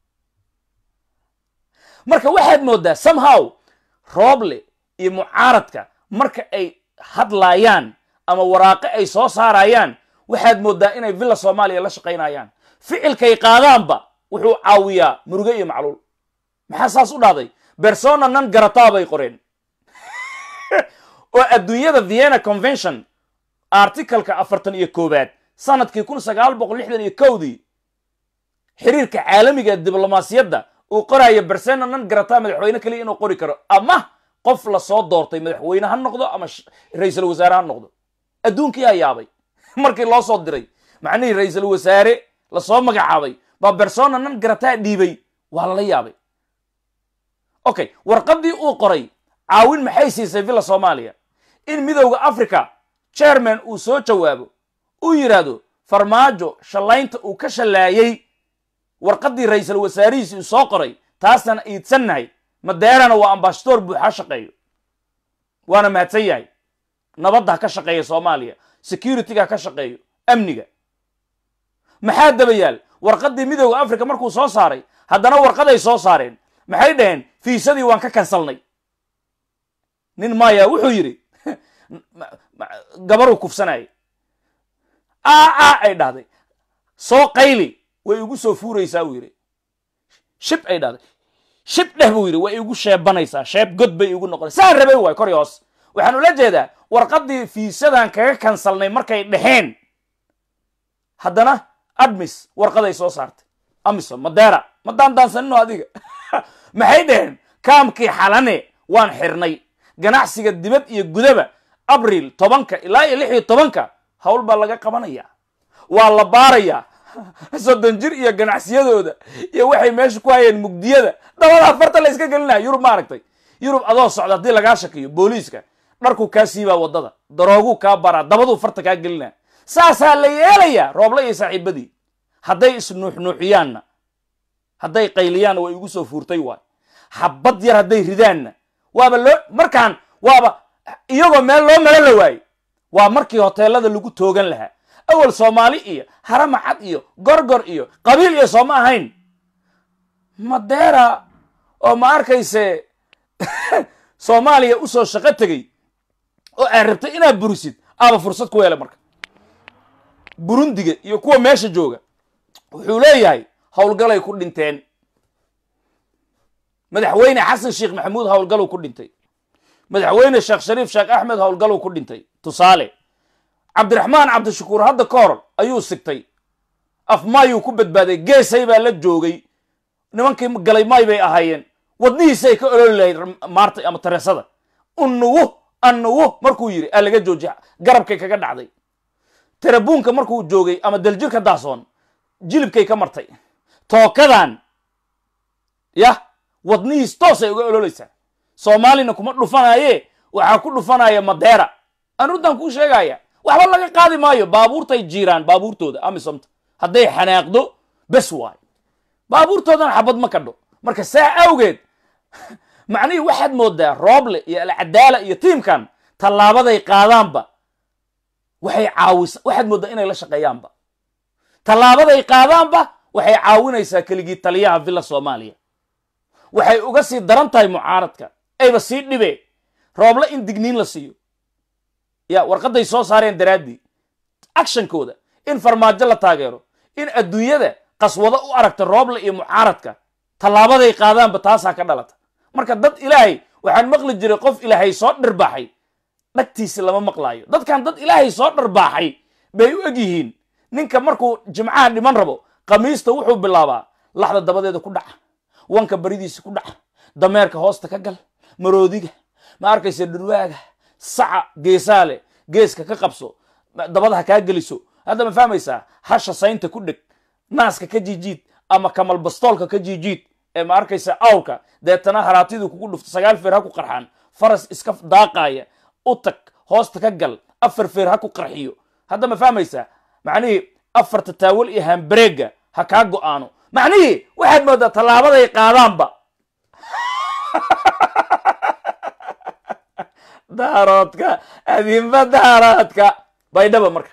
marka waxaad mooddaa somehow rooble iyo mucaaradka marka ay hadlaayaan ama waraaqe ay soo saarayaan waxaad mooddaa inay villa soomaaliya la shaqaynayaan ficilkay qaadaanba wuxuu caawiyaa muruge iyo macluul maxaa saas u dhahday bersona nan garataa bay qoreen oo adduunyada vienna convention articalka afartan iyo koowaad sanadkii kun sagaal boqol lixdan iyo kowdii xiriirka caalamiga ee diblomaasiyadda uu qoraayo bersena nan garataa madaxweyne keliya inuu qori karo ama qof lasoo doortay madaxweyne ha noqdo ama ra-iisul wasaare ha noqdo adduunkiyaa yaabay markii loo soo diray macnihii ra-iisul wasaare lasoo magacaabay baa bersona nan garataa dhiibay waa lala yaabay okay warqaddii uu qoray caawin maxay siisay villa soomaaliya in midowda africa chairman uu soo jawaabo uu yidhaahdo farmaajo shallaynta uu ka shallaayey warqaddii ra-iisul wasaarihiisi uu soo qoray taasaan iidsannahay madeerana waa ambashadoor buuxa shaqeeyo waana mahadsan yahay nabadda ha ka shaqeeya soomaaliya securityga ha ka shaqeeyo amniga maxaa daba yaal warqaddii midowda africa markuu soo saaray haddana warqaday soo saareen maxay dhaheen fiisadii waan ka kansalnay nin maya wuxuu yidhi gabaruu kufsanayay aa ay dhahday soo qayli way igu soo fuuraysaa uu yidhi shib ay dhahday shib dheh buu yidhi way igu sheebanaysaa sheeb god bay igu noqonay saan rabay waay kor iyo hoos waxaan ula jeedaa warqaddii fiisadan kaga kansalnay markay dhexeen haddana admis warqaday soo saartay amisom madeera ma daandaansanino adiga maxay dhaheen kaamkii xalane waan xirnay ganacsiga dibad iyo gudaba abriil tobanka ilaa iyo lix iyo tobanka hawl baa laga qabanaya waa la baarayaa soddon jir iyo ganacsiyadooda iyo waxay meesha ku hayeen mugdiyada dabada farta la iska gelinaya yurub ma aragtay yurub adoo socda haddii lagaa shakiyo booliiska dharkuu kaa siibaa waddada darooguu kaa baraa dabaduu farta kaa gelinaya saasaa la yeelayaa rooble iyo saaxiibadii hadday isnuuxnuuxiyaanna hadday qayliyaanna way igu soo fuurtay waay xabad yar hadday ridaanna waaba loo markaan waaba iyagoo meel loo melo la waaye waa markii hoteelada lagu toogan lahaa awal soomaali iyo haramacad iyo gorgor iyo qabiil iyo sooma ahayn madeera oo ma arkayse soomaaliya usoo shaqo tegey oo aad rabtay inaad burisid aaba fursad ku yeelay marka burundiga iyo kuwa meesha jooga wuxuu leeyahay howlgalay ku dhinteen madaxweyne xasan sheekh maxamuud howlgaluu ku dhintay madaxweyne sheekh shariif sheekh axmed howlgaluu ku dhintay tusaale cabdiraxmaan cabdishakuur hadda ka hor ayuu sigtay afmaayuu ku badbaaday geesay baa la joogay nimankii galay maay bay ahaayeen wadnihiisay ka ololi lahayd maartay ama tareesada unugu anugu markuu yidhi aa laga joojiya garabkay kaga dhacday tarabuunka markuu joogay ama daljirka daasoon jilibkay ka martay tookadan yah wadnihiis toosay uga ololeysaa soomaalina kuma dhufanaaye waxaa ku dhufanaya madeera aan runtaan kuu sheegaya waxba laga qaadi maayo baabuurtay jiiraan baabuurtooda amisomta hadday xanaaqdo bes waayo baabuurtoodana xabad ma kadho marka saa awgeed macnihii waxaad moodaa rooble iyo alcadaala iyo tiimkan tallaabaday qaadaanba waxay caawisa waxaad mooddaa inay la shaqeeyaanba tallaabaday qaadaanba waxay caawinaysaa keligii taliyaha villa soomaaliya waxay uga sii daran tahay mucaaradka ayba sii dhibee rooble in digniin la siiyo ya warqadday soo saareen daraaddii actionkooda in farmaajo la taageero in adduunyada qaswado u aragta rooble iyo mucaaradka tallaabaday qaadaanba taasaa ka dhalata marka dad ilaahay waxaan maqli jiray qof ilaahay soo dhirbaaxay dhagtiisi lama maqlaayo dadkan dad ilaahay soo dharbaaxay bay u eg yihiin ninka markuu jimcaha dhiman rabo khamiista wuxuu bilaabaa laxda dabadeeda ku dhaca wanka baridiisa ku dhaca dameerka hoosta ka gal maroodiga ma arkaysa dhurwaaga saca geesaale geeska ka qabso dabada ha kaa geliso hadda ma fahmaysaa hasha saynta ku dheg naaska ka jiijiid ama kamal bastoolka ka jiijiid ee ma arkaysa awrka deetana haraatidii kugu dhufto sagaal feer ha ku qarxaan faras iska daaqaaya u tag hoosta ka gal afar feer ha ku qarxiyo hadda ma fahmaysaa macnihii afarta taawal iyo hambareega ha kaa go'aano macnihii waxaad moodaa tallaabaday qaadaanba daaroodka adinba daaroodka baydhaba marka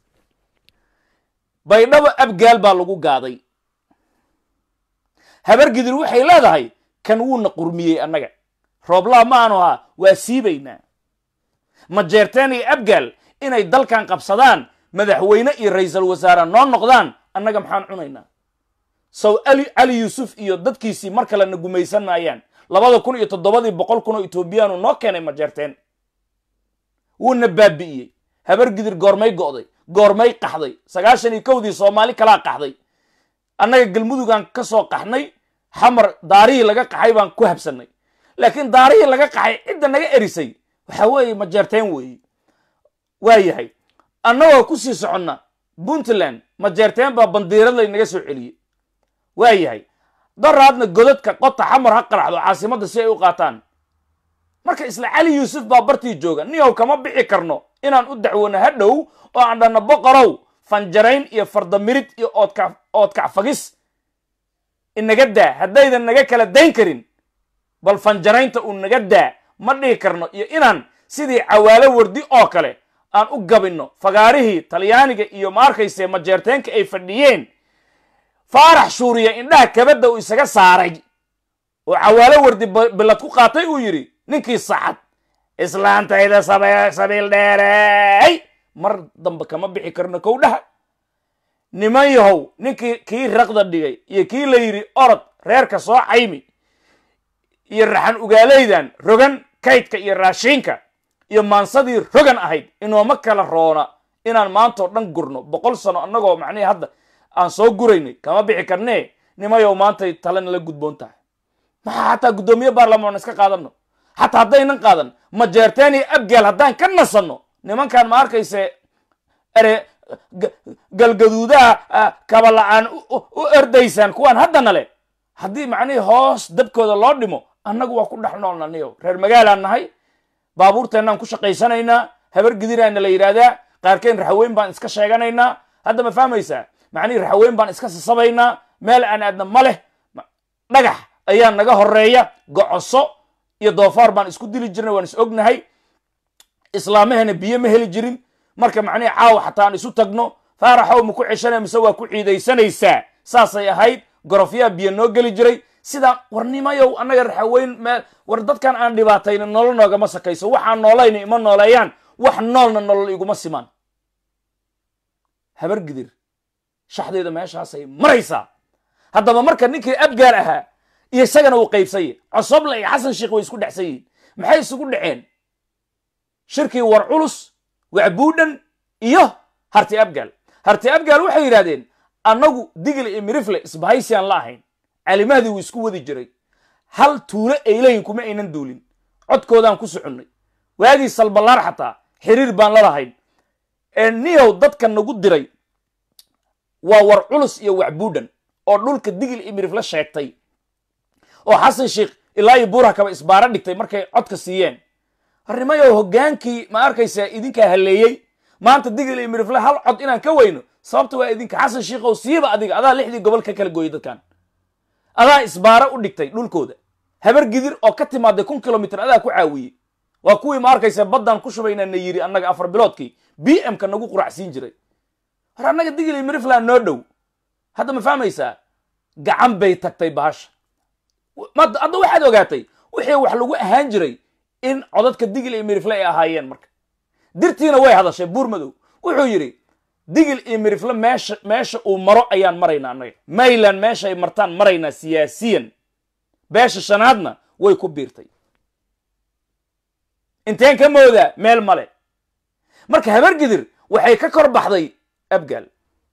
baydhabo abgaal baa lagu gaaday habargidir waxay leedahay kan wuuna qurmiyey annaga rooblaa ma aanu ahaa waa siibaynaa ma jeerteen iyo abgaal inay dalkan qabsadaan madaxweyne iyo ra'iisul wasaare noo noqdaan annaga maxaan cunaynaa sow ali cali yuusuf iyo dadkiisii mar kale na gumaysan maayaan labada kun iyo toddobadii boqol kun oo etoobiyaanu noo keenay ma jeerteen wuuna baabi'iyey habargidir goormay go'day goormay qaxday sagaashan iyo kowdii soomaali kalaa qaxday annaga galmudugaan ka soo qaxnay xamar daarihii laga qaxay baan ku habsannay laakiin daarihii laga qaxay cidda naga erisay waxa weeye ma jeerteen weeye waa yahay annagoo ku sii soconna puntland ma jeerteen baa bandiirad laynaga soo celiyey waa yahay daraadna godadka qota xamar ha qaraxdo caasimadda si ay u qaataan marka isla cali yuusuf baa bartii jooga niyow kama bixi karno inaan u dacwoono ha dhow oo aan dhanno boqorow fanjarayn iyo fardamirid iyo oodka oodkacfagis inaga daa haddaydan naga kala dayn karin bal fanjaraynta uu naga daa ma dhihi karno iyo inaan sidii cawaalo wardi oo kale aan u gabinno fagaarihii talyaaniga iyo ma arkayse majeerteenka ay fadhiyeen faarax shuuriya indhaha kabadda uu isaga saaray oo cawaalo wardi bilad ku qaatay uu yidhi ninkii saxad islaantayda sabiil dheerey mar dambe kama bixi karno kow dhaha niman yahow ninkii kii raqda dhigay iyo kii la yidhi orod reerka soo caymi iyo raxan ugaalaydan rogan kaydka iyo raashiinka iyo maansadii rogan ahayd inooma kala roona inaan maantao dhan gurno boqol sano annagoo macnihii hadda aan soo guraynay kama bixi karnee nimayow maantay talena la gudboon tahay maxaa xataa guddoomiye baarlamaan iska qaadano xataa haddaynan qaadan majeerteen iyo abgaal haddaan ka nasanno nimankan ma arkayse ere galgaduudaha kaba la-aan u erdaysaan kuwaan haddana le haddii macnihii hoos dabkooda loo dhimo annagu waa ku dhex noolna niyo reer magaalaan nahay baabuurteennaan ku shaqaysanaynaa habar gidiraana la yidhaahdaa qaarkeen raxaweyn baan iska sheeganaynaa hadda ma fahmaysaa macnihii raxaweyn baan iska sasabaynaa meel aan aadna ma leh dhagax ayaa naga horeeya gocoso iyo doofaar baan isku dili jirnay waan is ognahay islaamahana biyo ma heli jirin marka macnihii caawa xataa aan isu tagno faaraxow ma ku ceshanay mise waa ku ciidaysanaysaa saasay ahayd gorofyaa biyo noo geli jiray sidaa warnimayow annaga raxaweyn meel war dadkan aan dhibaatayna nolol noogama sakayso waxaan noolayna ima nooleeyaan wax noolna nolol iguma simaan habar gidir shaxdeeda meeshaasay maraysaa haddaba marka ninkii abgaar ahaa iyo isagana uu qaybsanye cosoble iyo xasan sheikh way isku dhexsan yihiin maxay isugu dhaceen shirkii war culus wacbuudhan iyo harti abgaal harti abgaal waxay yidhahdeen annagu digil iyo mirifle isbahaysiyaan la ahayn calimahdii wuu isku wadi jiray hal tuulo aylayin kuma aynan duulin codkoodaan ku soconnay waagii salballaar xataa xiriir baan la lahayn niyow dadka nagu diray waa war culus iyo wacbuudhan oo dhulka digil iyo mirifle sheegtay oo xasan sheikh ilaa iyo buura kaba isbaaro dhigtay markay codka siiyeen arrimayow hoggaankii ma arkaysaa idinkaa halleeyey maanta digil iyo mirifle hal cod inaan ka weyno sababta waa idinka xasan sheikhow siiba adiga adaa lixdii gobol ka kala gooyey dadkan adaa isbaaro u dhigtay dhulkooda habar gidir oo ka timaaday kun kilomitr adaa ku caawiyey waa kuwii ma arkaysa baddaan ku shubaynaa na yiri annaga afar biloodkii b m ka nagu quracsiin jiray hor annaga digil iyo mirifland noo dhow hadda ma fahmaysaa gacan bay tagtay bahasha hadda waxaad ogaatay wixii wax lagu ahaan jiray in codadka digil iyo mirifle ay ahaayeen marka dirtiina way hadashay buur madow wuxuu yidhi digil iyo mirifle meesha meesha uu maro ayaan maraynaa annaga mayland meesha ay martaan maraynaa siyaasiyan beesha shanaadna way ku biirtay inteen ka moodaa meel male marka habar gidir waxay ka kor baxday abgaal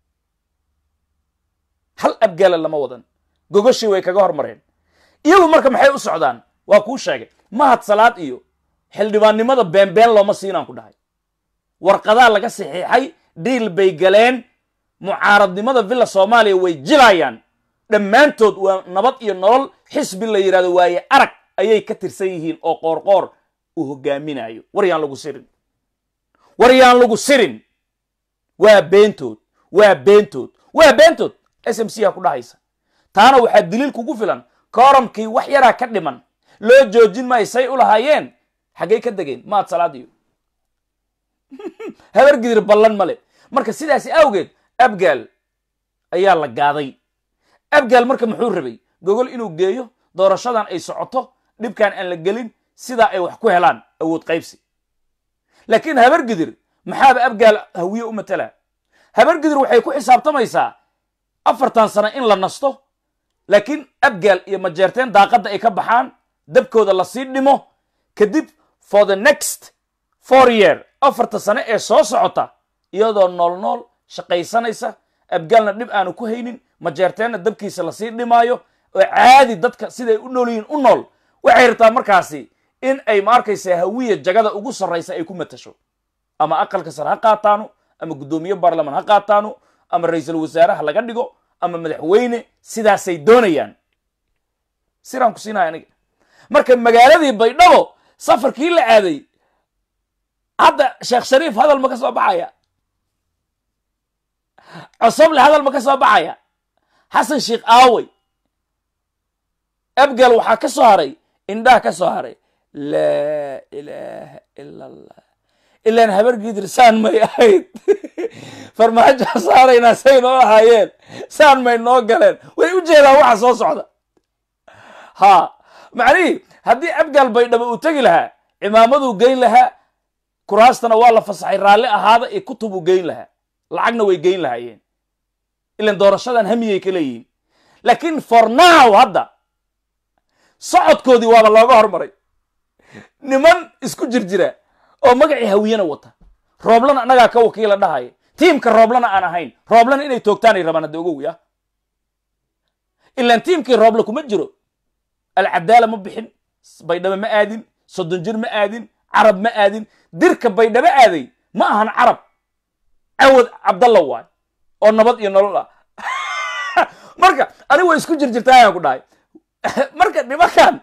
hal abgaala lama wadan gogoshii way kaga hormareen iyagu marka maxay u socdaan waa kuu sheegay mahad salaad iyo xildhibaannimada beenbeen looma siinaan ku dhahay warqadaa laga saxiixay dhiil bay galeen mucaaradnimada villa soomaaliya way jilayaan dhammaantood waa nabad iyo nolol xisbi la yidhahdo waaye arag ayay ka tirsan yihiin oo qoorqoor uu hogaaminayo war yaan lagu sirin war yaan lagu sirin waa beentood waa beentood waa beentood s m c ha ku dhahaysa taana waxaa daliil kugu filan kooramkii wax yaraa ka dhiman loo joojin maayo say u lahaayeen xaggay ka degeen maad salaadiyo habar gidir ballan male marka sidaasi awgeed abgaal ayaa la gaaday abgaal marka muxuu rabay gogol inuu geeyo doorashadan ay socoto dhibkan aan la gelin sidaa ay wax ku helaan awood qaybsi laakiin habar gidir maxaaba abgaal hawiye u matalaa habar gidir waxay ku xisaabtamaysaa afartan sano in la nasto laakiin abgaal iyo majeerteen daaqadda ay ka baxaan dabkooda lasii dhimo kadib for the next four year afarta sano ee soo socota iyadoo nool nool shaqaysanaysa abgaalna dhib aanu ku haynin majeerteenna dabkiisa lasii dhimaayo oo caadi dadka siday u nool yihiin u nool waxay rabtaa markaasi in ay ma arkaysa hawiya jagada ugu sarraysa ay ku matasho ama aqalka sare ha qaataano ama guddoomiye baarlamaan ha qaataano ama ra-iisul wasaare ha laga dhigo ama madaxweyne sidaasay doonayaan siraan ku siinaya aniga marka magaaladii baydhabo safarkii la aaday hadda sheekh shariif hadal ma ka soo baxaya cosoble hadal ma ka soo baxaya xasan sheikh aawey abgal waxaa ka soo haray indhaha ka soo haray laa ilaaha ila allah ilaan habar gidir saan may ahayd farmaajoa saaraynaa say noo ahaayeen saan may noo galeen way u jeedaan waxa soo socda ha macnihii haddii abgaal baydhabo uu tegi lahaa cimaamaduu geyn lahaa kuraastana waa la fasaxay raalli ahaada iyo kutubuu geyn lahaa lacagna way geyn lahaayeen ilan doorashadan hamiyay ka leeyihiin laakiin for now hadda socodkoodii waaba looga hormaray niman isku jirjira oo magacii hawiyana wata rooblana annagaa ka wakiila dhahaya tiimka rooblana aan ahayn rooblana inay toogtaanay rabaan hadda ogow ya ilaan tiimkii rooble kuma jiro alcadaala ma bixin baydhabo ma aadin soddon jir ma aadin carab ma aadin dirka baydhabo aaday ma ahan carab cawad cabdalla waay oo nabad iyo nolol ah marka anigu way isku jirjirtaa ayaan ku dhahay marka nimankan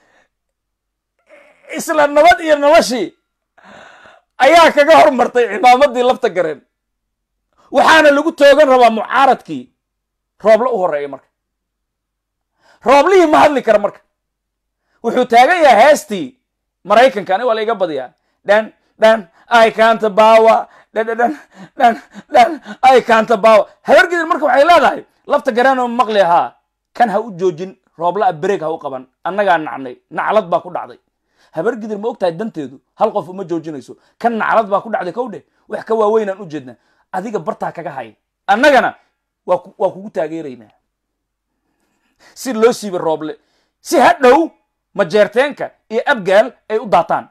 isla nabad iyo noloshii ayaa kaga hormartay cimaamadii lafta gareen waxaana lagu toogan rabaa mucaaradkii roobla u horeeya marka rooblihii ma hadli kara marka wuxuu taagan yahay heestii maraykanka ani waa la iga badiyaa dhan dhan i kanta bawa dhan dhan dhan dhan i kanta bawa habargidin marka waxay leedahay lafta gareenoo maqli ahaa kan ha u joojin roobla a bereeg ha u qaban annagaa nacnay naclad baa ku dhacday habargidir ma og tahay danteedu hal qof uma joojinayso kan naclad baa ku dhacday kow dheh wax ka waaweynaan u jeednaa adiga bartaa kaga hay annagana waa waa kugu taageeraynaa si loo siiba rooble si ha dhow majeerteenka iyo abgaal ay u daataan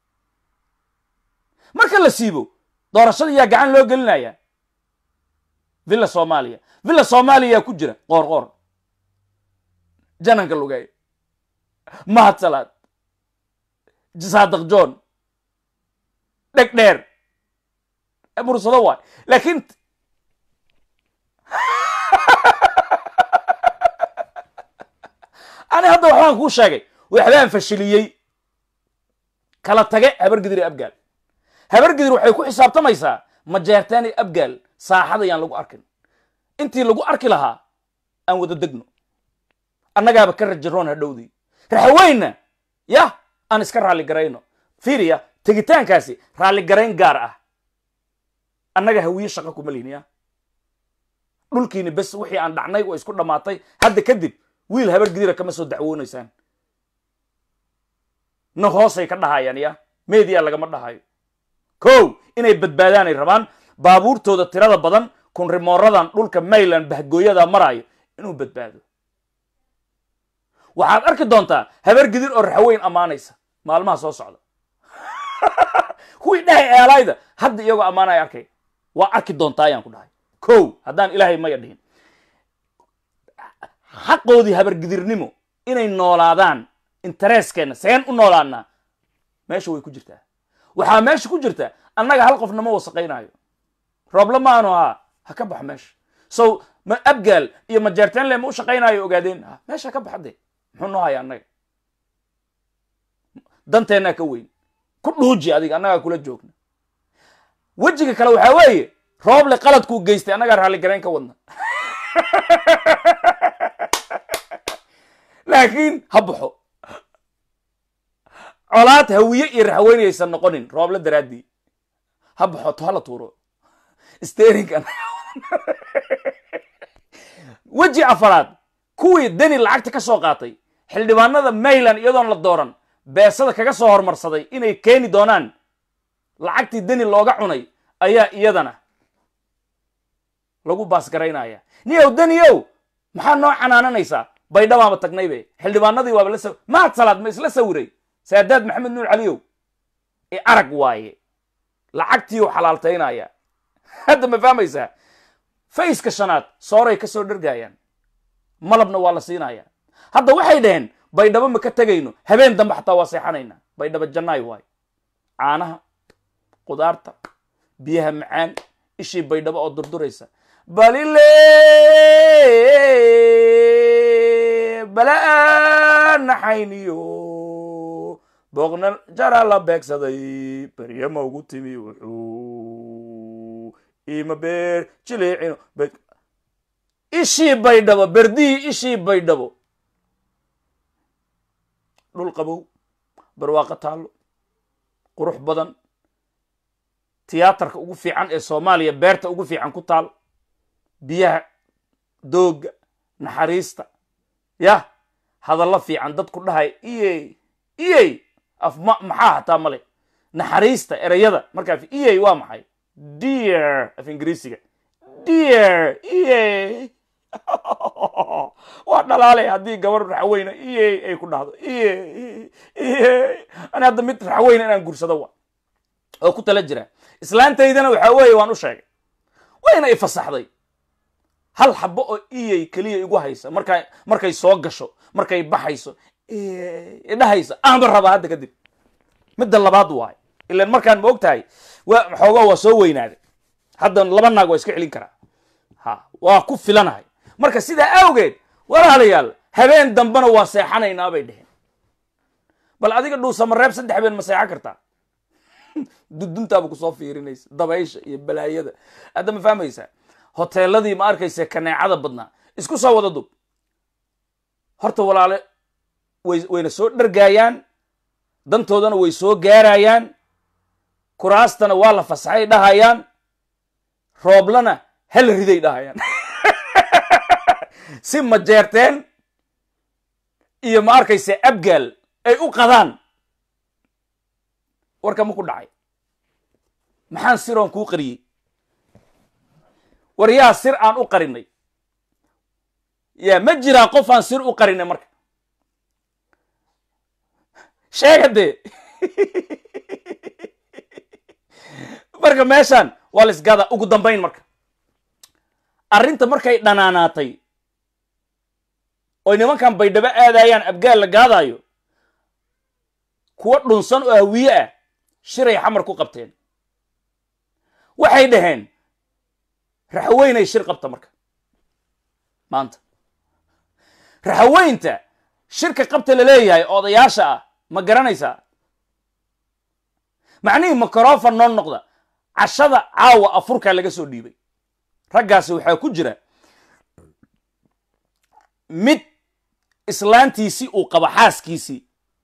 marka la siibo doorashada yaa gacan loo gelinaya villa soomaaliya villa soomaaliya yaa ku jira qoor qoor jananka lugay mahad salaad saadaq john dheg dheer mursado waay laakiin ani hadda waxbaan kuu sheegay waxbaan fashiliyey kala tage habargidir iyo abgaal habargidir waxay ku xisaabtamaysaa majeertaan iyo abgaal saaxada yaan lagu arkin intii lagu arki lahaa aan wada degno annagaaba ka rajaroon hadhowdii raxaweynna yah aan iska raalli garayno fiiriya tegitaankaasi raalli garayn gaar ah annaga hawiye shaqa kuma lihin ya dhulkiini bes wixii aan dhacnay waa isku dhammaatay hadda kadib wiil habar gidira kama soo dacwoonaysaan na hoosay ka dhahayaan ya media lagama dhahayo kow inay badbaadaanay rabaan baabuurtooda tirada badan kunrimooradan dhulka mayland bahgooyada maraayo inuu badbaado waxaad arki doontaa habar gidir oo raxweyn ammaanaysa maalmaha soo socda kuwii dhahay eelayda hadda iyagoo ammaanaya arkay waa arki doontaa ayaan ku dhahay kow haddaan ilaahay maya dhihin xaqoodii habargidirnimo inay noolaadaan intereskeenna seen u noolaanaa meesha way ku jirtaa waxaa meesha ku jirta annaga hal qofna ma wasaqaynaayo rooble ma aanu ahaa ha ka baxo meesha so ma abgaal iyo majeerteenle ma u shaqaynaayo ogaadeen meesha ka baxade muxuu noo haya annaga danteennaa ka weyn ku dhuuji adiga annagaa kula joogna wejiga kale waxaa weeye rooble qaladkuu geystay annagaa raalligarayn ka wadna laakiin ha baxo colaad hawiye iyo raxweynaysan noqonin rooble daraaddii ha baxo to hala tuuro sterinkan weji afaraad kuwii deni lacagta ka soo qaatay xildhibaanada mayland iyadoon la dooran beesada kaga soo hormarsaday inay keeni doonaan lacagtii deni looga cunay ayaa iyadana lagu baasgaraynaya niyow deniyow maxaa noo canaananaysaa baydhabaanba tagnaybe xildhibaanadii waaba la sa mahad salaad ma isla sawiray saadaad maxamed nuur caliyow ee arag waaye lacagtiiu xalaaltaynaya hadda ma fahmaysaa fayska shanaad sooray ka soo dhergaayaan malabna waa la siinaya hadda waxay dhaheen baydhabo ma ka tegayno habeen dambe xataa waa seexanayna baydhabo jannaay waayo caanaha qudaarta biyaha macaan ishii baydhabo oo durduraysa balile balaa naxayniyo booqna jara la beegsaday beryama ugu timi wuxuu ima beer jileecino ishii baydhabo berdihii ishii baydhabo dhul qabow barwaaqo taallo qurux badan tiyaatarka ugu fiican ee soomaaliya beerta ugu fiican ku taal biyaha doogga naxariista yah hadallo fiican dadku dhahay iyey iyey af ma maxaa hataa male naxariista ereyada markaa iyey waa maxay dear af ingiriisiga dear iyey waa dhalaalay haddii gabar raxweyne iyey ay ku dhahdo iyey iyey ani hadda mid raxweyne inaan gursado wa oo ku tala jira islaantaydana waxaa weeye waan u sheegay wayna i fasaxday hal xabo oo iyey keliya igu haysa markaa markay soo gasho markay baxayso idhahaysa aanba rabaa hadda kadib midda labaad waay ilan markaan ma og tahay waa xoogaa waa soo weynaaday hadda laba naag waa iska celin karaa ha waa ku filanahay marka sidaa awgeed walaalayaal habeen dambena waa seexanaynaa bay dheheen bal adiga dhuusamareeb saddex habeen ma seexan kartaa duduntaaba kusoo fiirinaysa dabaysha iyo balaayada hadda ma fahmaysaa hoteeladii ma arkaysa kaneecada badnaa isku soo wada dub horta walaale way wayna soo dhargaayaan dantoodana way soo gaarayaan kuraastana waa la fasaxay dhahayaan rooblana hal riday dhahayaan si majeerteen iyo ma arkaysa abgaal ay u qadaan warka ma ku dhacay maxaan siroon kuu qariyey war yaa sir aan u qarinay yaa ma jiraa qof aan sir u qarinay marka sheega dee marka meeshaan waa la isgada ugu dambayn marka arrinta markay dhanaanaatay oy nimankan baydhabo aadayaan abgaal la gaadaayo kuwa dhunsan oo hawiye ah shiray xamar ku qabteen waxay dhaheen raxaweynay shir qabta marka maanta raxaweynta shirka qabta la leeyahay odayaasha ah ma garanaysaa macnihii microfon noo noqda cashada caawa afurkaa laga soo dhiibay raggaasi waxaa ku jira mid islaantiisii uu qabo xaaskiisii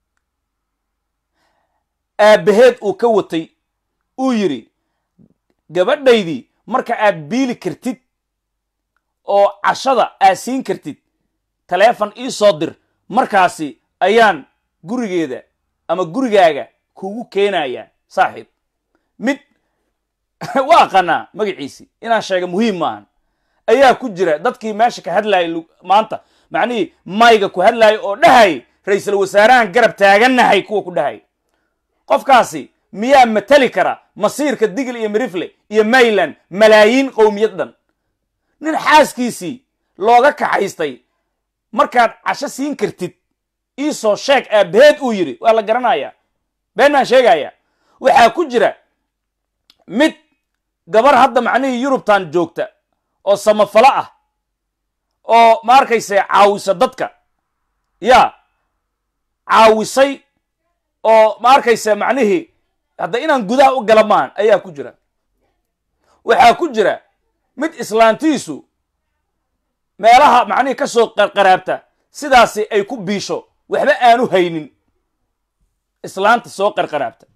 aabbaheed uu ka watay uu yidhi gabadhaydii marka aad biili kartid oo cashada aad siin kartid taleefon ii soo dir markaasi ayaan gurigeeda ama gurigaaga kugu keenayaa saaxiib mid waa aqanaa magaciisii inaan sheega muhiim maahan ayaa ku jira dadkii meesha ka hadlayay maanta macnihii mayga ku hadlaaya oo dhahay ra-iisul wasaarahan garab taagannahay kuwa ku dhahay qofkaasi miyaa matali kara masiirka digl iyo mirifle iyo mayland malaayiin qowmiyad dhan nin xaaskiisii looga kaxaystay markaad casho siin kartid iisoo sheeg aabbaheed uu yidhi waa la garanayaa been baan sheegaya waxaa ku jira mid gabar hadda macnihii yurubtan joogta oo samafalo ah oo ma arkayse caawisa dadka yaa caawisay oo ma arkayse macnihii hadda inaan gudaha u gala maan ayaa ku jira waxaa ku jira mid islaantiisu meelaha macnihii ka soo qarqaraabta sidaasi ay ku biisho waxba aanu haynin islaanta soo qarqaraabta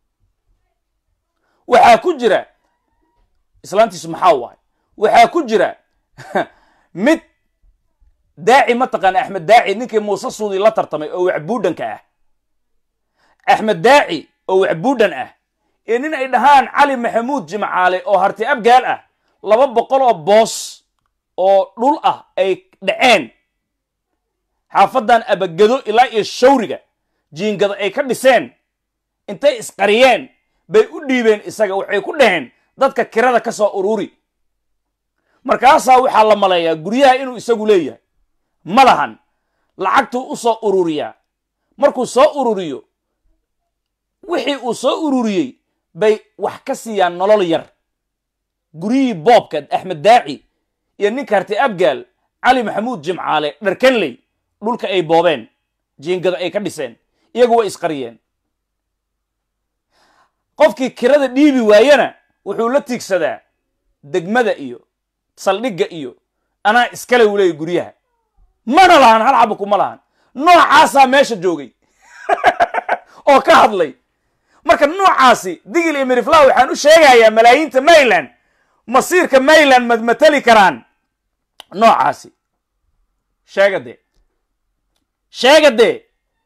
waxaa ku jira islaantiisu maxaa waay waxaa ku jira mid daaci mataqaana axmed daaci ninkii muuse suudi la tartamay oo wacbuudhanka ah axmed daaci oo wacbuudhan ah ee nin ay dhahaan cali maxamuud jimcaale oo harti abgaal ah laba boqol oo boos oo dhul ah ay dhaceen xaafadan abagado ilaa iyo shawriga jiingada ay ka dhiseen intay isqariyeen bay u dhiibeen isaga waxay ku dhaheen dadka kirada ka soo ururi markaasaa waxaa la maleeyaa guryaha inuu isagu leeyahay ma lahan lacagtuu u soo ururiyaa markuu soo ururiyo wixii uu soo ururiyey bay wax ka siiyaan nolol yar guryihii boobka axmed daaci iyo ninka harti abgaal cali maxamuud jimcaale dharkanley dhulka ay boobeen jiingada ay ka dhiseen iyagu way isqariyeen qofkii kirada dhiibi waayena wuxuu la tiigsadaa degmada iyo saldhigga iyo anaa iskale uu leeyay guryaha mana lahan hal xaba kuma lahan noocaasaa meesha joogay oo ka hadlay marka noocaasi digil iyo mirifla waxaan u sheegayaa malaayiinta mayland masiirka mayland mad matali karaan noocaasi sheega dee sheega dee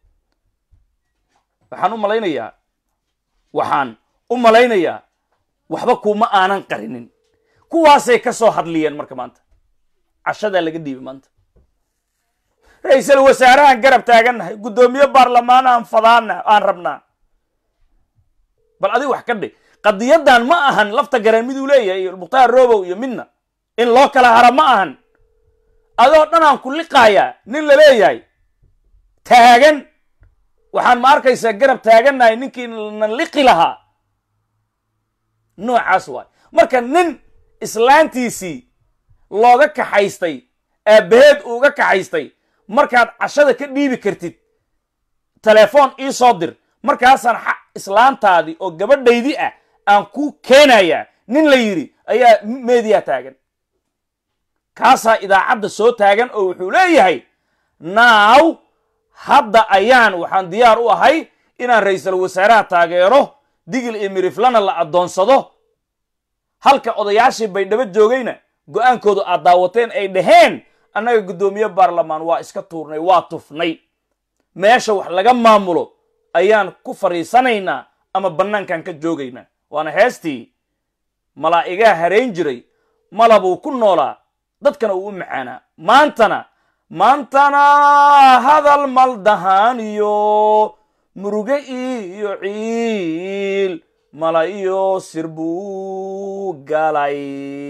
waxaan u malaynayaa waxaan u malaynayaa waxba kuma aanan qarinin kuwaasay ka soo hadliyeen marka maanta cashadaa laga dhiibay maanta ra-iisul wasaarahan garab taagannahay guddoomiye baarlamaanahan fadaana aan rabnaa bal adiga wax ka dhig qadiyadan ma ahan lafta garan miduu leeyahay iyo mukhtaar robow iyo midna in loo kala hara ma ahan adoo dhan aan ku liqaayaa nin la leeyahay taagan waxaan ma arkaysaa garab taagannahay ninkii na liqi lahaa noocaas waay marka nin islaantiisii looga kaxaystay aabbaheed uuga kaxaystay markaad cashada ka dhiibi kartid telefoon ii soo dir markaasaan xa- islaantaadii oo gabadhaydii ah aan ku keenayaa nin la yidhi ayaa meediya taagan kaasaa idaacadda soo taagan oo wuxuu leeyahay naaw hadda ayaan waxaan diyaar u ahay inaan ra'iisul wasaaraha taageero digil iyo miriflana la addoonsado halka odayaashii baydhabo joogayna go'aankoodu aad daawateen ay dhaheen annaga guddoomiye baarlamaan waa iska tuurnay waa tufnay meesha wax laga maamulo ayaan ku fadhiisanaynaa ama bannaankan ka joogaynaa waana heestii malaa'igaa harayn jiray malabuu ku noolaa dadkana uu u macaanaa maantana maantana hadal maldahaan iyo muruge iyo ciil mala iyo sir buu galay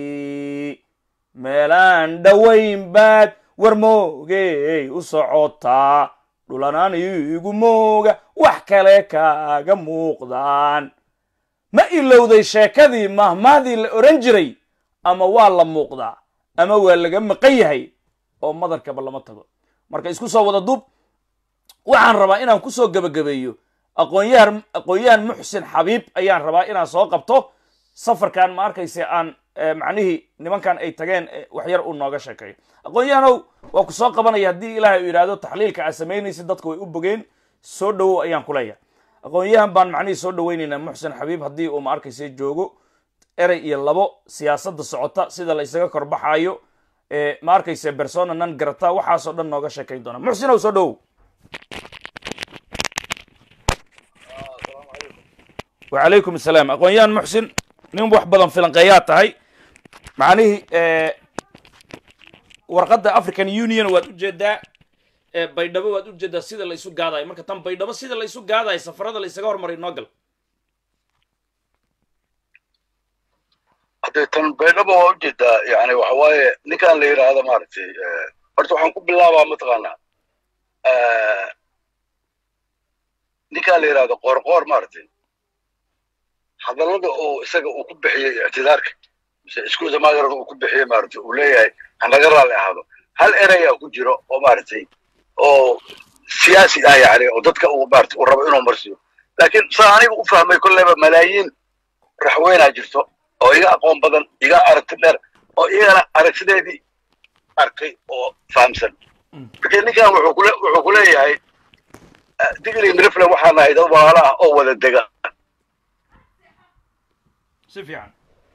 meelaan dhowayn baad war moogey u socotaa dhulanaan igu mooga wax kale kaaga muuqdaan ma ilowday sheekadii mahmahdii la odhan jiray ama waa la muuqdaa ama waa laga maqan yahay oo madarkaba lama tago marka isku soo wada duub waxaan rabaa inaan ku soo gebagabeeyo aqoonyahan aqoon-yahan muxsin xabiib ayaan rabaa inaan soo qabto safarkan ma arkayse aan eh, macnihii nimankan ay tageen eh, wax yar uu nooga sheekeeyo aqoon-yahanow waa ku soo qabanaya haddii ilaahay uu yidhaahdo taxliilka aad samaynaysid dadka way u bogeen soo dhowow ayaan ku leeyahay aqoon-yahan baan macnihii soo dhowaynaynaa muxsin xabiib haddii uu ma arkayse joogo erey iyo labo siyaasadda socota sida la isaga korbaxaayo ee ma arkayse persona nan garata waxaasoo dhan nooga sheekayn doona muxsinow soo dhowow wacalaykum asalaam aqoon-yahan muxsin nin wax badan filanqeeyaa tahay macnihii warqadda african union waad ujeedaa ee baydhabo waad ujeedaa sida la isu gaadayo marka tan baydhabo sida la isu gaadayo safarada la isaga hormaray noo gal
haddee tan baydhaba waa ujeedaa yani waxa waaye ninkan la yidhaahdo maaragtay horta waxaan ku bilaabaa mataqaanaa ninkan la yidhaahdo qoorqoor maaragtay hadallada uu isaga uu ku bixiyey ictidaarka mise iskuusa magaran uu ku bixiyey maaragtay uu leeyahay hanaga raalli ahaado hal erayaa ku jiro oo maaragtay oo siyaasi ah yani oo dadka uu maaragtay uu rabo inuu marsiyo laakiin saa aniga u fahmay kolleyba malaayiin raxweynaa jirto oo iga aqoon badan iga aragti dheer oo iyagana aragtideedii arkay oo fahamsan marka ninkan wuxuu kule wuxuu ku leeyahay digli mirifle waxaa nahay dad walaalo ah oo wada dega
si fiican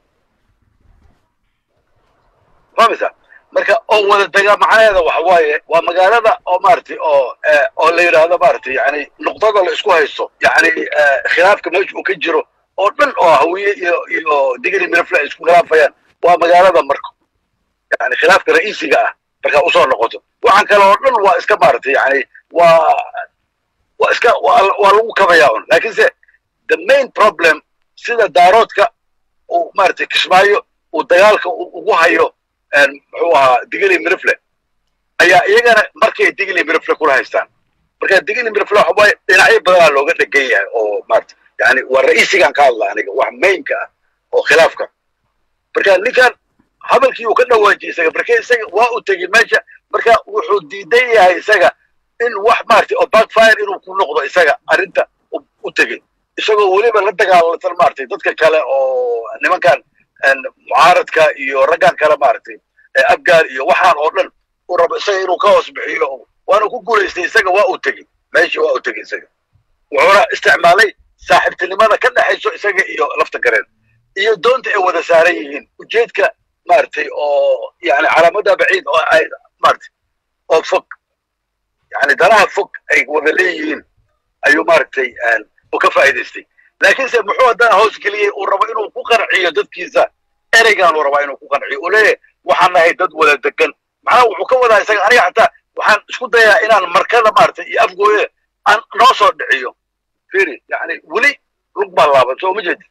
fahmaysa marka oo wada dega macnaheeda waxa waaye waa magaalada oo maaragtay oo oo la yidhaahdo maaragtay yani nuqdada la isku haysto yani khilaafka meesha uu ka jiro oo dhan oo hawiye iyo iyo digri mirafle ay isku khilaafayaan waa magaalada marko yani khilaafka ra'iisiga ah markaa usoo noqoto waxaan kale oo dhan waa iska maaragtay yani waa waa iska waa waa lagu kabayaa un laakiinse the main problem sida daaroodka uu maaragtay kismaayo uu dagaalka ugu hayo muxuu ahaa digli mirifle ayaa iyagana markay digli mirifle kula haystaan marka digli mirifle waxa waaye dhinacyo badanaa looga dhegan yahay oo maarata yani waa ra'iisigan ka hadla aniga wax mainka ah oo khilaafka marka ninkan hadalkii uu ka dhawaajiyey isaga marka isaga waa u tegey meesha marka wuxuu diidan yahay isaga in wax maaragtay oo backfire inuu ku noqdo isaga arrinta u tegey isagoo weliba la dagaalansan maaragtay dadka kale oo nimankan mucaaradka iyo raggan kale maaragtay afgaar iyo waxaan oo dhan uu rabo isaga inuu ka hoos bixiyo waana ku guulaystay isaga waa u tegey meeshii waa u tegey isaga wuxuuna isticmaalay saaxiibtinimada ka dhexayso isaga iyo lafta gareen iyo doonta ay wada saaran yihiin ujeedka maaragtay oo yani calaamada baciid oo ay maaragtay oo fog yani danaha fog ay wada leeyihiin ayuu maaragtay uu ka faa'iidaystay laakiinse muxuu haddana hoos geliyey uu rabo inuu ku qanciyo dadkiisa ereygan uu rabaa inuu ku qanciyo uu leeyahay waxaan nahay dad wada degan macnaha wuxuu ka wadaa isaga aniga xataa waxaan isku dayaa inaan markada maaragtay iyo afgooyada aan noo soo dhiciyo firi yani weli lug baa laaban soo ma jeedi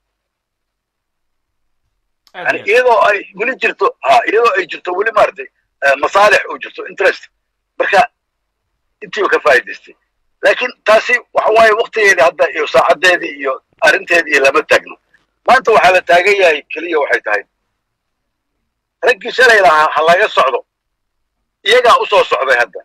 yani iyadoo ay weli jirto ha iyadoo ay jirto weli maaragtay masaalix uu jirto interest marka intiiba ka faa'idaystay laakiin taasi waxa waaye waktigeedii hadda iyo saacadeedii iyo arrinteedii lama taagno maanta waxaa la taagan yahay keliya waxay tahay raggii shalay lahaa ha laga socdo iyagaa u soo socday hadda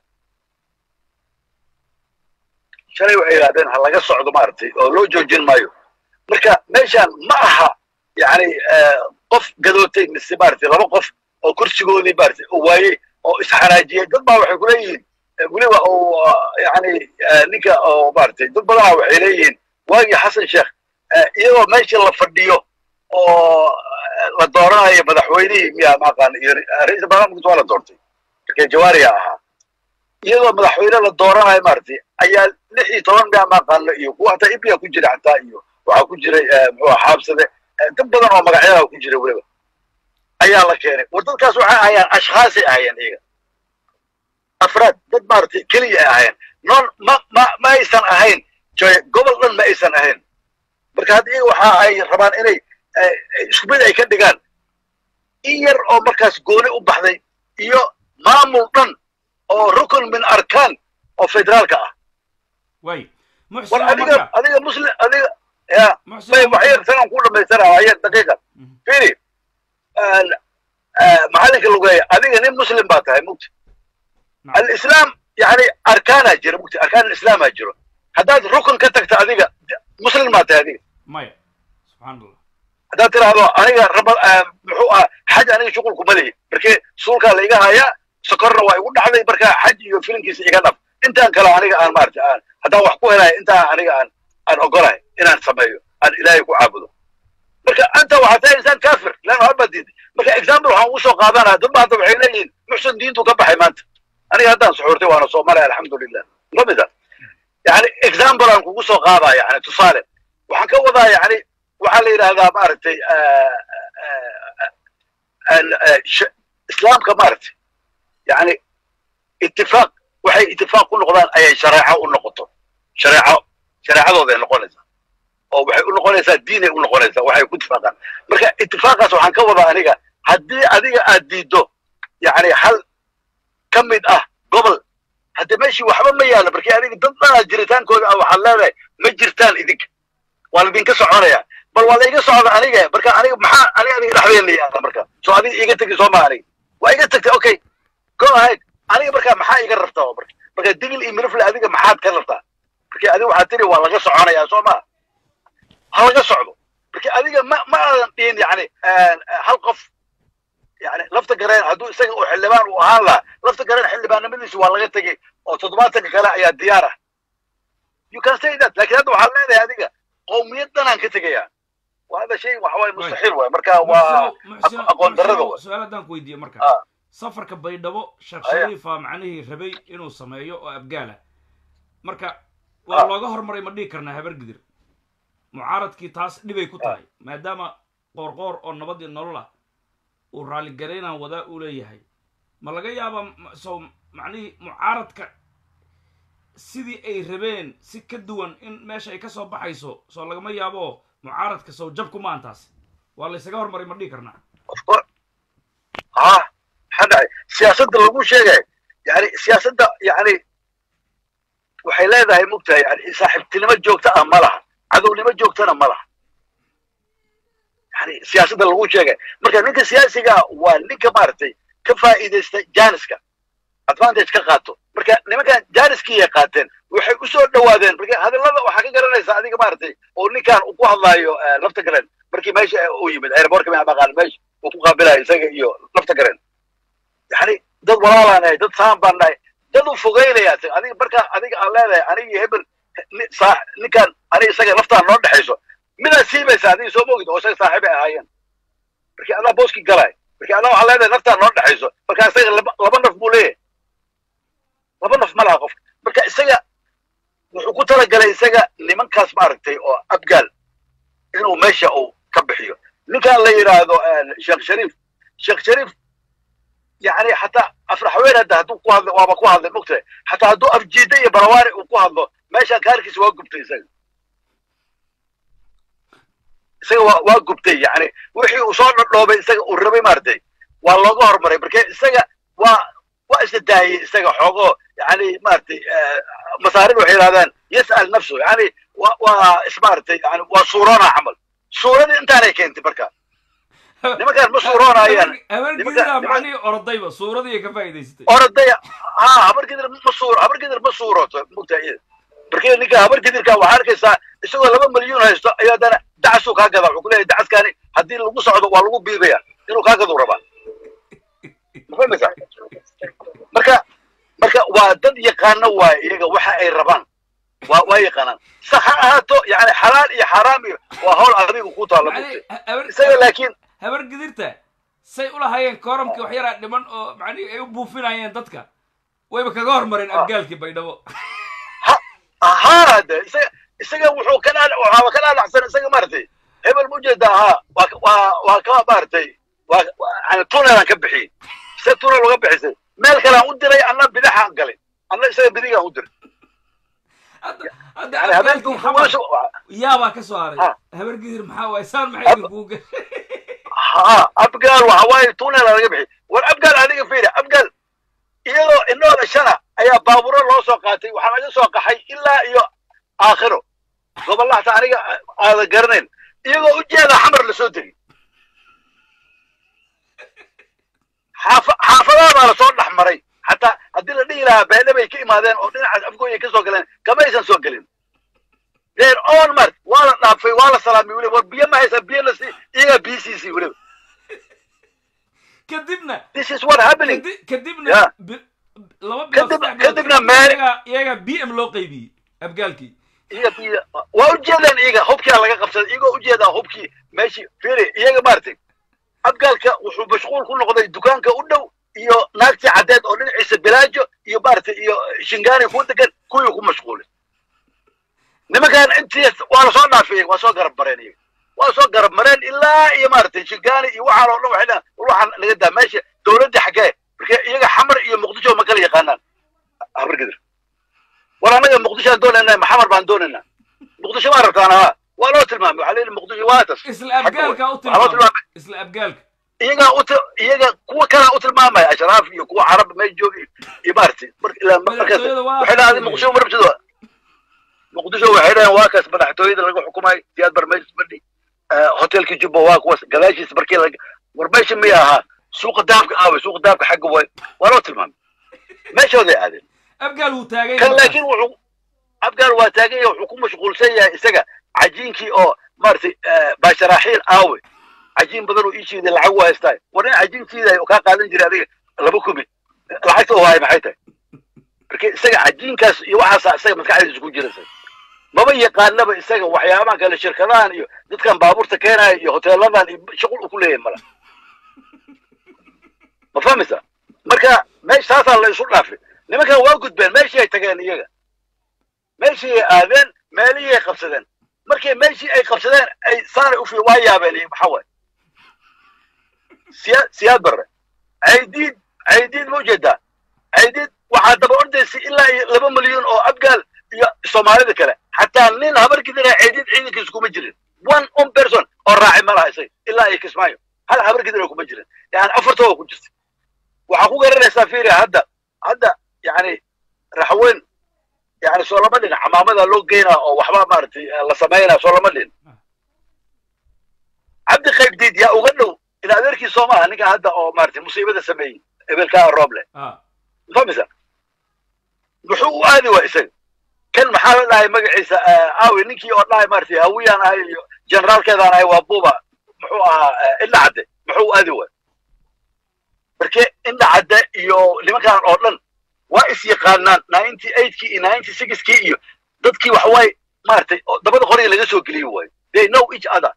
shalay waxay yidhahdeen ha laga socdo maaragtay oo loo joojin maayo marka meeshaan ma aha yani qof gadootay mise maaragtay laba qof oo kursigoodii maaragtay oo waayey oo isxanaajiyey dad baa waxay kuleeyihiin weliba oo yani ninka oo maaragtay dad badanaa waxay leeyihiin waagii xasan sheekh iyagoo meeshii la fadhiyo oo la dooranayo madaxweynihii miya maaqaan iyo ra-iisal barnaamijka waa la doortay markee jawaariya ahaa iyadoo madaxweyne la dooranayo maaragtay ayaa lix iyo toban miya maaqaano iyo kuwa hataa ibia ku jira xataa iyo waxaa ku jiray muxuu xaabsade dad badan oo magacyada ku jira weliba ayaa la keenay war dadkaas waxay ahayaan ashkhaasay ahayeen iyaga afraad dad maaragtay keliya ay ahayeen non ma ma ma aysan ahayn gobol dhan ma aysan ahayn marka hadda iyaga waxa ay rabaan inay isku mid ay ka dhigaan in yar oo markaas gooni u baxday iyo maamul dhan oo rukun min arkaan oo federaalka ah
way
war adiga adiga muslim adiga ya may waxyar sanan ku dhamaysanaa waxyar daqiiqa firi maxallinka lugeeya adiga nin muslim baa tahay mugti alislaam yani arkaanaa jira mugti arkaan alislaamaa jiro haddaad rukun ka tagta adiga muslim baa tahay adiga
maya subxaan allah
haddaad tiraahdo aniga raba muxuu ah xaj aniga shuqulku ma lihi markii suulkaa la iga hayaa sokorna waa igu dhacday marka xaj iyo filinkiisa iga dhaf intaan kale aniga aan maarata aan haddaan wax ku helayo intaan aniga aan aan ogolahay inaan sameeyo aan ilaahay ku caabudo marka anta waxaad tahay insaan kafir lan hor baad diiday marka example waxaan ugu soo qaadanaya dad ba hadda waxay leeyihiin muxsin diintu ka baxay maanta aniga haddaan suxuurtay waana soomaaliya alxamdulilah lamida yani example aan kugu soo qaadaya yani tusaale waxaan ka wadaa yani waxaa la yidhahdaa maaragtay islaamka maaragtay yani itifaaq waxay itifaaq ku noqdaan ayay shareeco u noqoto shareeco shareecadooda ay noqonaysaa oo waxay u noqonaysaa diinay u noqonaysaa waxay ku itifaaqaan marka itifaaqaas waxaan ka wadaa aniga haddii adiga aad diiddo yani hal ka mid ah gobol hadde meeshii waxba ma yaallo markii adiga dad dhanaa jiritaankooda ah waxaad leedahay ma jirtaan idinka waa laidinka soconaya bal waa la iga socda aniga marka aniga maxaa aniga adiga dhexdeen la yaala marka soo adiga iga tegi soo ma aniga waa iga tagtay okay go ahead aniga marka maxaa iga rabtaa marka marka digil iyo mirifle adiga maxaad ka rabtaa marka adiga waxaad tiri waa laga soconayaa soo ma ha laga socdo marka adiga ma ma aadan dhihin yani hal qof yani lafta gareen hadduu isaga uu xildhibaan uu ahaan lahaa lafta gareen xildhibaannimadiisu waa laga tegey oo toddobaatanka kale ayaa diyaar ah you can say that lakin hadda waxaad leedahay adiga qowmiyad danaan ka tegayaa waa hada shay waxa waaye mustaxiil waay marka waa aqoon darrada waay
su-aal haddaan ku weydiiye marka
Ah.
safarka baydhabo sheekh
Aya.
shariifa macnihii rabay inuu sameeyo oo abgaala marka waa
Ah.
looga hormaray ma dhihi karnaa habargidir mucaaradkii taas dhibay ku tahay maadaama qoorqoor oo nabad iyo nolol ah uu raalligaraynaan wadaa uu leeyahay ma laga yaaba m- sow macnihii mucaaradka sidii ay rabeen si ka duwan in meesha ay ka soo baxayso soo lagama yaabo mucaaradka sow jabku maan taas waa laysaga hormaray ma dhihi karnaa
of course ha maxaa dhacay siyaasadda lagu sheegay yani siyaasadda yani waxay leedahay mugtahay yani saaxiibtinimo joogta ah ma laha cadownimo joogtana ma laha yani siyaasadda lagu sheegay marka ninka siyaasiga waa ninka maaragtay ka faa'iidaysta janiska advantage ka qaato marka nimankan janiskii qaateen waxay u soo dhowaadeen marka hadallada waxaa ka garanaysa adiga maaragtay oo ninkan uu ku hadlaayo eh, lafta garen markii meesha uu yimid airbortka ma maqaan meesha uu ku qaabilayo isaga iyo lafta garen yani dad walaalaan nahay dad saan baan nahay dad u fogeynaya isaga adiga marka adiga aan leedahay aniga iyo hebel ni- saa- ninkan aniga isaga laftaan noo dhexayso midaad siibaysa adiga soo mogid oo isaga saaxiibay ahaayeen markii adaa booski galay markii adaa waxaa leedahay naftaan noo dhexayso marka isaga laba laba naf buu leeyahay laba naf ma laha qofka marka isaga wuxuu ku talagalay isaga nimankaas maaragtay oo abgaal inuu meesha uu ka bixiyo ninkan la yidhaahdo eh, sheekh shariif sheekh shariif yani xataa afraxween hadda hadduu ku hadlo waaba ku hadlay mogtahay xataa hadduu afjiida iyo barawaari uu ku hadlo meeshaan kaarkiisa waa gubtay isaga isaga waa waa gubtay yani wixii uu soo dhodhoobay isaga uu rabay maaragtay waa looga hormaray marka isaga waa waa isla daayey isaga xoogoo yani maaragtay masaarid waxay yidhahdaan yas'al nafsu yani wa waa ismaaragtay yani waa suuroona camal suuradii intaanay keentay marka nimankaan ma suuroonayaan
habargidiraa macnihii orodayba suuradii ay ka faa'idaysatay
orodaya ha habargidir ma suur habargidir ma suurooto mugtaa iyada markii ninka habargidirka waxaa arkaysaa isagoo laba milyuun haysto ayaa haddana dacasuu kaa gadaa wuxuu ku leeyahay dacaskaani haddii lagu socdo waa lagu biibaya inuu kaa gaduu rabaa ma fahmaysaa marka marka waa dad yaqaano waaye iyaga waxa ay rabaan waa waa yaqaanaan sax ha ahaato yani xalaal iyo xaaraam iyo waa hawl adiga ku taalla mugtay isaga laakiin
habargidirta say ulahaayeen kooramkii wax yaraa dhiman oo macnihi ay u buufinayeen dadka wayba kaga hormareen abgaalkii baydhabo
ahaa de isaga isaga wuxuu ka dhaa waxaaba ka dhaadhacsan isaga maaragtay hebel mujeeda ahaa waa waa waa ka maaragtay waa yani tunelaan ka bixiyey se tunel uga bixisay meel kalean u diray anna bidixaan galay anna isaga bidigaan u diray
hadda
yani habeenkii
abgaalkii xamar
wuxuu
yaabaa ka soo haray
Ha.
habargidir maxaa waaye saan maxay idinkugu gashay
ha abgaal waxa waaye tuneela laga bixiyey war abgaal adiga fiiri abgaal iyadoo inooda shana ayaa baaburo loo soo qaatay waxaa laga soo qaxay ilaa iyo aakhiro gobollahata aniga aada garanayn iyagoo ujeeda xamar lasoo degay xaafa xaafadaha baa lasoo dhex maray xataa haddii la dhihi lahaa beedhabay ka imaadeen oo dhinacaas afgooya ka soo galeen kamaysan soo gelin their own mart waa la dhaafay waa la salaamay weliba war biyo ma haysaa biyo la sii iyagaa biyo siisii weliba
kadibna
this is what happening
kadi- kadibna
Yeah.
bi- laba bilood
Kadib-
saddex bilood
kadibna
kadib
meel-
iyagaa iyagaa b m loo qaybiyey abgaalkii
iyaga biyo waa ujeedaan iyaga hubkia laga qabsaday iyagoo ujeedaa hubkii meeshii firi iyaga maartay abgaalka wuxuu mashquul ku noqday dukaanka u dhow iyo naagtii caddeed oo dhinaciisa bilaajo iyo maaragtay iyo shingaani ku degan kuwii ku mashquulay nimankan intii waa lasoo dhaafiyey waa soo garab mareen iyaga waa soo garab mareen ilaa iyo maaragtay shingaani iyo waxaan oo dhan waxay dhahan war waxaan naga daa meesha dowladda xaggee marka iyaga xamar iyo muqdisho ma kala yaqaanaan habargidir war annaga muqdishoaan doonaynaa maxamar baan doonaynaa muqdisho maa rabtaan haa waa loo tilmaamay waxaa leeyihi muqdisho waa tas
isla abgaalka u
Waxaa loo
tilmaamay
tilmaamay
isla abgaalka
iyagaa u iyaga kuwa kalaa u tilmaamaya ashraaf iyo kuwa carab may joogi iyo maaragtay mar ilaa markaas
Madaxtooyada waa-
waxay dhahdeen muqdisho ma rabtid muqdisho waxay dhaheen waa kaas madaxtooyada laga xukumay siyaad bar meeshis badhi hotelkii jubba waa kuwaas gadaashiis markii laga war meesha miya ahaa suuqa dahabka aaway suuqa dahabka xagga way waa loo tilmaamay meeshooday aadeen
abgaal wuu taagan
kan
yahay
laakiin wuxuu abgaal waa taagan yahay wuxuu ku mashquulsan yahay isaga cajiinkii oo maaragtay baasharaaxiil aawe cajiin badan oo ii shiiday lacag u haystaa war nin cajiin shiiday oo kaa qaadan jiray adiga laba kumi lacagta oo haay maxay tahay marka isaga cajiinkaas iyo waxaasa isaga maskaxdiisa ku jiraysa maba yaqaanaba isaga waxyaabahan kale shirkadahan iyo dadkan baabuurta keenaya iyo hoteeladan iyo shuqul uu ku leeyahay mala ma fahmaysa marka meesha taasaa la isu dhaafay nimankan waa gudbeen meeshii ay tageen iyaga meeshii ay aadeen meelihii ay qabsadeen markii meeshii ay qabsadeen ay saanay ufi waa yaabeen iyo maxaa waay siya siyaad barre caydiid caydiid ma ujeedaa caydiid waxaa daba ordaysay ilaa iyo laba milyuun oo abgaal iyo soomaalida kale xataa nin habar gidira caydiid ciidankiisa kuma jirin one on person oo raacay ma laha isaga ilaa iyo kismaayo hal habar gidira kuma jirin yani afartoo ku jirta waxaa ku garanaysaa firia hadda hadda yani raxweyn yani soo lama dhin camaamada loo geynaa oo waxba maaragtay la samaynaa soo lama dhin cabdi qaybdiid yaa uga dhow in adeerkii soo maaha ninka hadda oo maaragtay musiibada sameeyey ebelkaa rooble famisa muxuu u aadi waa isaga kan maxaa la dhahay magaciisa aawi ninkii oo dhahay maaragtay hawiyaan ahay iyo generaalkeedaan ahay waa buuba muxuu ahaa indha cadde muxuu u aadi waa marke indha cadde iyo nimankan oo dhan waa is yaqaanaan ninety eightkii iyo ninety sixkii iyo dadkii waxawaaye maaragtay dabada qoriga laga soo geliyo waayo they know each other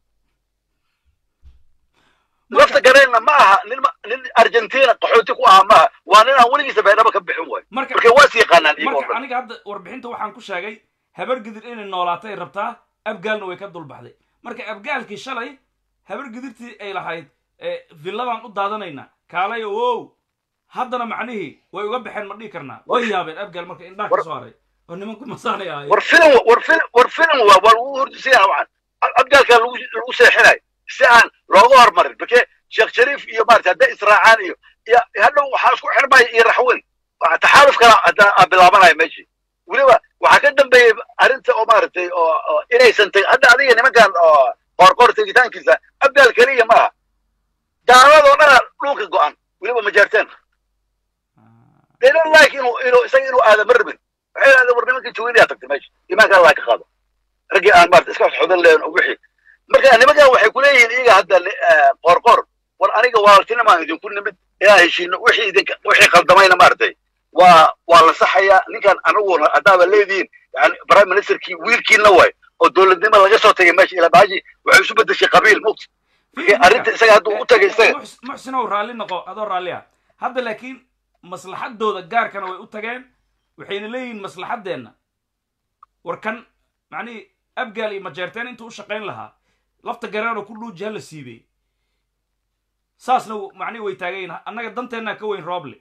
lafta gareenna ma aha nin nin argentina qaxooti ku aha maaha waa nin aan weligiisa beedhaba ka bixin waayo
marka
marka waa is yaqaanaan iyagoo
marka
dhan
aniga hadda warbixinta waxaan ku sheegay habar gidir inay noolaatay rabtaa abgaalna way ka dulbaxday marka abgaalkii shalay habar gidirtii ay lahayd ee villadaan u daadanayna kaalay wow haddana macnihii way uga baxeen ma dhihi karnaa way yaabeen abgaal marka indhaha ka soo haray oo nimanku masaanay ahayd
war filim war filim war filim waa waa lagu hordisaya waxaan abgaalkaa lagu lagu seexinayo si aan looga hormarin marke sheekh shariif iyo maarata hadday israacaan iyo iyo hadhow waxaa isku xirmaya iyo raxweyn waa taxaaluf kala hadda aa bilaabanaya meeshii weliba waxaa ka dambeeyey arrinta oo maaragtay oo oo inaysan teg hadda adiga nimankan oo qoorqoor tegitaankiisa abdaal keliya ma aha gaaladoo dhana dhulka go'an weliba majaarteen they don't like inuu inuu isaga inuu aada ma rabin waxay yidhahdeen war nimankii jawiniyaa tagtay meesha imaanka allah ka qaado raggii aan maarata iska xodan leen oo wixii marka nimankan waxay kuleeyihiin iyaga hadda qoorqoor war aniga walaaltinimaan idinku nimid inaan heshiino wixii idinka wixii qaldamayna maaragtay waa waa la saxayaa ninkan anaguna haddaaba leedihiin yani prime ministerkii wiilkiina waay oo dowladnimo laga soo tagay meesha ilaa baaji waxay isu bedeshay qabiil mugta arrinta isaga hadduu u tagay isaga
muxsinow raalli noqo adoo raalli ah hadda laakiin maslaxadooda gaarkana way u tageen waxayna leeyihiin maslaxaddeenna war kan macnihii abgaal iyo majeerteen intuu u shaqayn lahaa lafta garaano ku dhuuji ha la siibey saasna macnihi way taagayin annaga danteennaa ka weyn rooble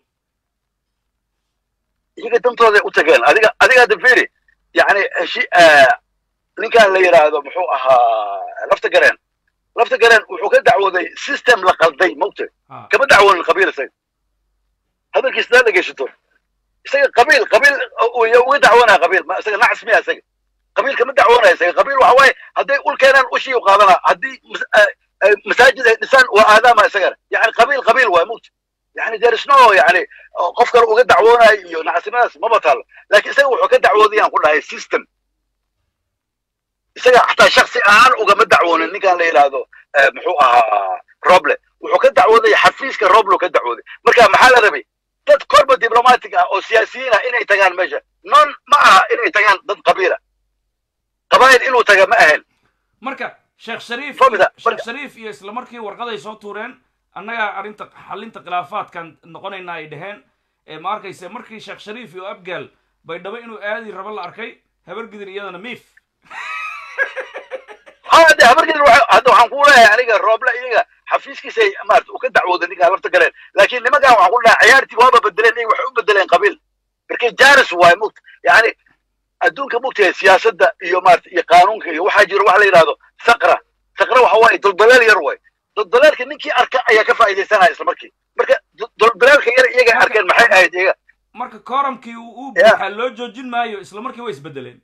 iyaga dantooday u tageen adiga adiga hadda firi yani heshi ninkan la yidhaahdo muxuu ahaa lafta gareen lafta gareen wuxuu ka dacwooday system la qalday mogta kama dacwoonin qabiil isaga hadalkiis daa dhegaysato isaga qabiil qabiil uga dacwoonaya qabiil ma isaga nacas miya isaga qabiil kama dacwoonaya isaga qabiil waxa waaye hadday ul keenaan ushii u qaadanaa haddii masaajid ay dhisaan waa aadaama isagana yani qabiil qabiil waay mogta yani there is no yani qof kale uga dacwoonayo iyo nacsimadaas maba taalo laakiin isaga wuxuu ka dacwoodayaan ku dhahay system isaga xataa shaksi ahaan ugama dacwoonin ninkan la yidhaahdo muxuu ahaa roble wuxuu ka dacwoodaya xafiiska roble ka dacwooday marka maxaa la rabay dad korba diblomatic ah oo siyaasiyiin ah inay tagaan meesha non ma aha inay tagaan dad qabiila qabaayil inuu taga ma ahayn
marka sheekh shariif
Fahmida,
sheekh
marka-
shariif iyo isla markii warqaday soo tuureen annagaa arrinta xalinta khilaafaadkan noqonaynaa ay dhaheen ee ma arkayse markii sheekh shariif iyo abgaal baydhabo inuu aadi rabo la arkay habargidir iyadana miif
hade habarkeed waxa- hadda waxaan ku leeyahay aniga rooble iyaga xafiiskiisay maarata uu ka dacwooday ninka lafta galeen laakiin nimankan waxaan ku dhahay ciyaartii waaba bedeleen iyaga waxay u bedeleen qabiil markay jaris waay mugta yani adduunka mugtahay siyaasadda iyo maarata iyo qaanuunka iyo waxaa jiro waxa la yidhahdo saqra saqra waxa waaye duldaleel yar waay duldaleelka ninkii arka ayaa ka faa'iidaysanaya isla markii marka du- duldaleelka yar iyagay
Marka-
arkeen maxay ahayd iyaga
marka kooramkii uu uu
Yeah.
buuxa loo joojin maayo isla markii way isbedeleen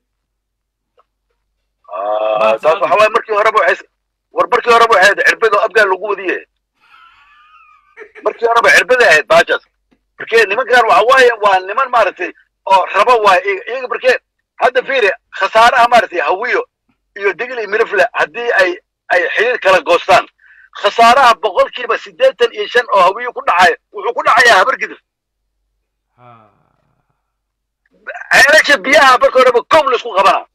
Ah, taas waxa waaye markii horeba waxay war markii horeba waxay ahayd cirbado abgaal lagu wadiye markii horeba cirbaday ahayd baajaas markee nimankan waxa waaye waa niman maaragtay oo raba waaye iyaga iyaga markee hadda fiiri khasaaraha maaragtay hawiyo iyo digil iyo mirifle haddii ay ay xiriir kala goostaan khasaaraha boqolkiiba siddeetan iyo shan oo hawiyo ku dhacaya wuxuu ku dhacayaa habargidir
Ha.
ceelasha biyaha marka horeba kow laisku qabanaa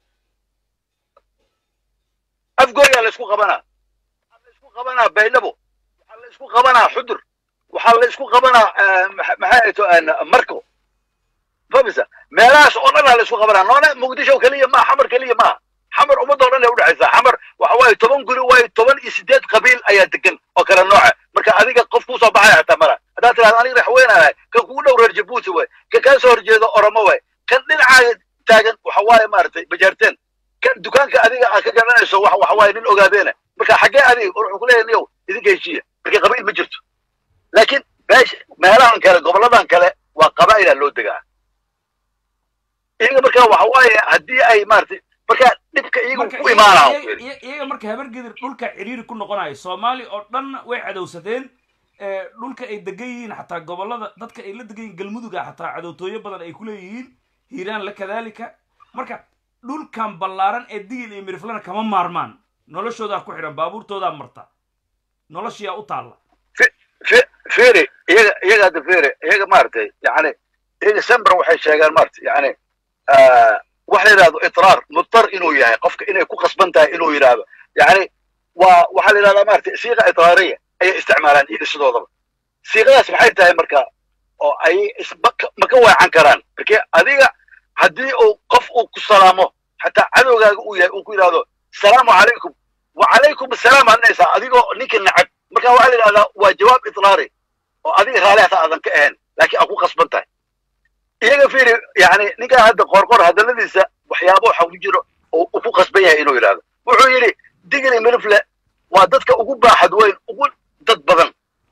afgooyaa laisku qabanaa waxaa laisku qabanaa baydhabo waxaa laisku qabanaa xudur waxaa laisku qabanaa eh, maxa- maxay ahayto marko famisa meelahaas oo dhan aa laisku qabanaa noona muqdisho keliya maaha xamar keliya maaha xamar ummadoo dhan ay udhexaysaa xamar waxa waaye toban guri waaye toban iyo sideed qabiil ayaa degan oo kala nooca marka adiga qof kusoo baxaya xataa mala haddaad tirahdo aniga raxweynahay kan kugu dhow reer jabuuti waay kan kaa soo horjeedo oromo waay kan dhinacaaga taagan waxa waaye maaragtay bajaarteen kan dukaanka adiga aad ka garanayso wax waxa waaye nin ogaadeena marka xaggee adiga wuxuu ku leeyahay niyow idinka heshiiya marka qabiil ma jirto laakiin meesha meelahan kale goboladan kale waa qabaa'ilaa loo degaa iyaga marka waxa waaye haddii ay maaragtay marka dhibka iyaga
marka
ku imaanaa
iyaga- iyaga iyaga marka habargedir dhulka ciriiri ku noqonayo soomaali oo dhan way cadowsadeen ee, dhulka ay degan yihiin xataa gobolada dadka ay la degan yihiin galmuduga xataa cadowtooyo badan ay ku leeyihiin hiiraan la kadaalika marka dhulkan ballaaran ee digil iyo miriflana kama maarmaan noloshoodaa ku xidhan baabuurtoodaa marta noloshiyaa u taalla
Fe- fere iyaga iyaga hadda fere iyaga maaragtay yani iyaga sember waxay sheegaan maaragtay yani waxa la yidhahdo itraar mudtar inuu yahay qofka inay ku qasban tahay inuu yidhaahdo yani waa waxaa la yidhahdaa maaragtay siiqa itraariya ayay isticmaalaan iyaga sidoodaba siiqadaas maxay tahay marka oo ay is- ma ka- ma ka weecan karaan marke adiga haddii uu qof uu ku salaamo xataa cadowgaaga uu yahay uu ku yidhahdo salaamu calaykum wacalaykum asalaam adnaysaa adigoo ninka nacab marka waxaa la yidhahdaa waa jawaab iطlaari oo adiga raali hataa aadan ka ahayn laakiin aad ku qasban tahay iyaga fiiri yani ninkaa hadda qoorqoor hadalladiisa waxyaabo waxa ku jiro oo uu ku qasban yahay inuu yidhahdo wuxuu yidhi digli milifle waa dadka ugu baaxad weyn ugu dad badan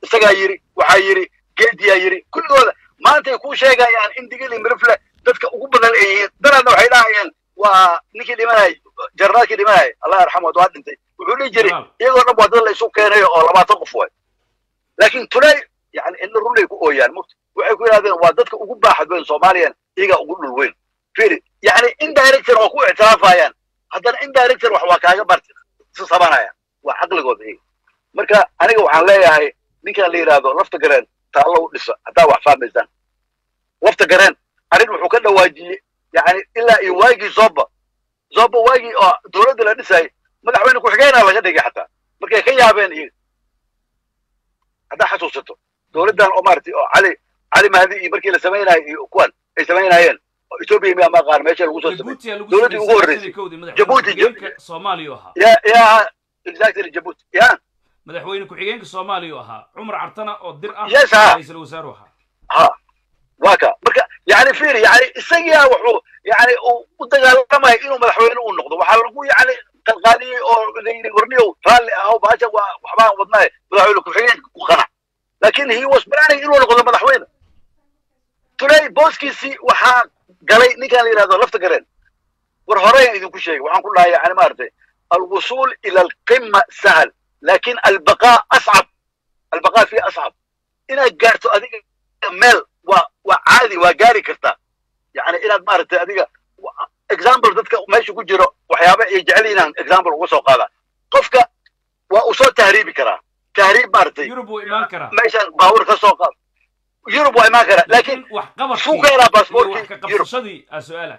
isagaa yidhi waxaa yidhi geediyaa yidhi kulligooda maantay kuu sheegayaan in digili mirifle dadka ugu badan ay yihiin daraadna waxay dhahayaan waa ninkii dhimanayay jarnaalkii dhimanayay allah yarxamu waa dhintay wuxuu dhihi jiray
Janaal.
iyagoo dhan waa dad la isu keenayo oo labaatan qof waay laakiin tulay yani ina runay ku ooyaan mugta waxay ku yidhahdeen waa dadka ugu baaxad weyn soomaaliyan iyagaa ugu dhul weyn firi yani indirector waa ku ictiraafayaan haddana indirector wax waa kaaga barti sabanayaan waa caqligooda iyaga marka aniga waxaan leeyahay ninkan la yidhaahdo lafta gareen taallo u dhisa haddaa wax fahmaysaan lafta gareen arrin wuxuu ka dhawaajiyey yani ilaa iyo waagii zoba zoba waagii oo dowladda la dhisayay madaxweyne ku-xigeenaa laga dhigay xataa markay ka yaabeen iyaga haddaa xasuusato dowladdan oo maaragtay oo cali cali mahdi iyo markii la samaynayo iyo kuwan ay samaynayeen oo etoobiya miyaa ma aqaan meesha lagu soo samay
jabuuti lagu
dowladdii ugu horreysay.
horreysay
Jabuuti,
ku-xigeenka soomaaliya u ahaa
ya ya exactly jabuuti ya
madaxweyne ku-xigeenka soomaaliya u ahaa cumar cartana oo dir ah
Yes, ah.
ra-iisul wasaaru ahaa
ha waa ka marka yani firi yani isagiyaa wuxuu yani uu u dagaalamaya inuu madaxweyne uu noqdo waxaa lagu yani qalqaaliyey oo la yidhi warniyow raalli ahaw baasha waa waxbaan wadnaaye madaxweyne ku-xigeenka ku qanac laakin he was planning inuu noqdo madaxweyne tulay booskiisii waxaa galay ninkan la yidhahdo lafta gareen war horeyan idinku sheegay waxaan ku dhahay yani maaragtay alwusuul ila alqima sahal lakin albaqaa ascab albaqaa fi ascab inaad gaarto adiga meel waa waa caadi waa gaari kartaa yani inaad maaragtay adiga wa- example dadka meesha ku jiro waxyaaba ay jecel yihiin example uga soo qaada qofka waa uu soo tahriibi karaa tahriib maaragtay
yurub wuu imaan karaa
meeshan baabuur ka soo qaad yurub waa imaan karaa laakiin
laakiin wax qabadkii
suu ka helaa
iyo
baasaboorkii
wax ka
yurub
qabsashadii aa su-aala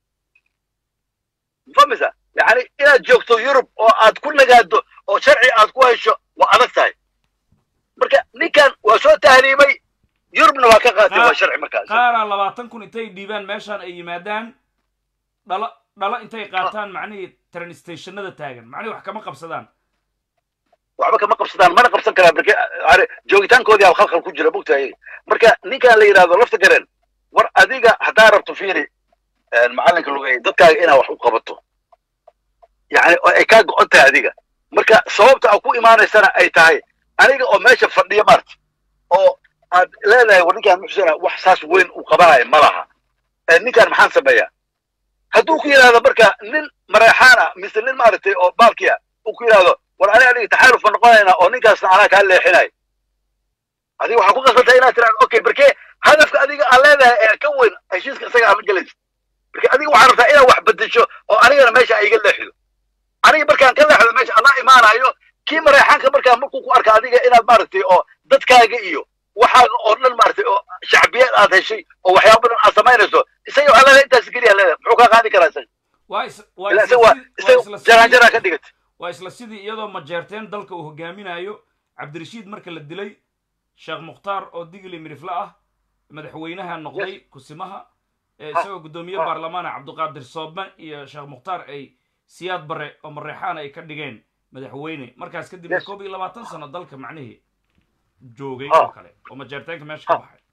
famisa yani inaad joogto yurub oo aad ku nagaado oo sharci aad ku hesho waa adag tahay marka ninkan waa soo tahriibay yurubna waa ka qaatay waa sharci markaas
qaaraa labaatan kun intay dhiibaan meeshaan ay yimaadaan dhalo dhalo intay qaataan macnihii train stationada taagan macnihii wax kama qabsadaan
waxba kama qabsadaan mana qabsan karaan marka are joogitaankoodii al khalkhal ku jira bogtahay marka ninkan la yidhahdo lafta gareen war adiga haddaa rabto fiiri macallinka lugay dadkaaga inaad wax u qabato yani oo ay kaa go-on tahay adiga marka sababta aad ku imaanaysana ay tahay aniga oo meesha fadhiya maarta oo aad leedahay war ninkaan muxsana wax saas weyn uu qabanayo ma laha Eh, ninkaan maxaan sameeyaa hadduu ku yidhahdo marka nin mareexaan ah mise nin maaragtay oo baalkiya uu ku yidhahdo war aniga adiga taxaaluf ma noqonaynaa oo ninkaasna anaa kaa leexinayo adiga waxaa ku qasbantaa inaad tiraado okay barkee hadafka adiga aan leedahay ee ka weyn heshiiska isaga ama gelaysa marka adiga waxaa rabtaa inaad wax bedesho oo anigana meesha ay iga leexido aniga markaan ka leexdo meesha alla imaanayo kii mareexaanka markaa markuu ku arka adiga inaad maaragtay oo dadkaaga iyo waxaaga oo dhan maaragtay oo shacbiyad aad heshay oo waxyaaba badan aad samaynayso isaga waxaa leedahay intaas keliya leedahay muxuu kaa qaadi karaa isaga
waa is waa
ilaa
isla
isaga waa
sidii- waa
isaga
isla
jaraan
sidii-
jaraan ka dhigatay
waa isla sidii iyadoo majeerteen dalka uu hogaaminayo cabdirashiid marka la dilay sheekh mukhtaar oo digli mirifle ah madaxweynaha noqday kusimaha ee isagoo guddoomiye
Ah.
baarlamaana cabdiqaadir soobme iyo sheekh mukhtaar ay siyaad bare oo mareexaan ay ka dhigeen madaxweyne markaas kadibna
Yes.
koob iyo labaatan sano dalka macnihii joogay
Ah.
oo kale oo majeerteenka meesha ka
Ah.
baxay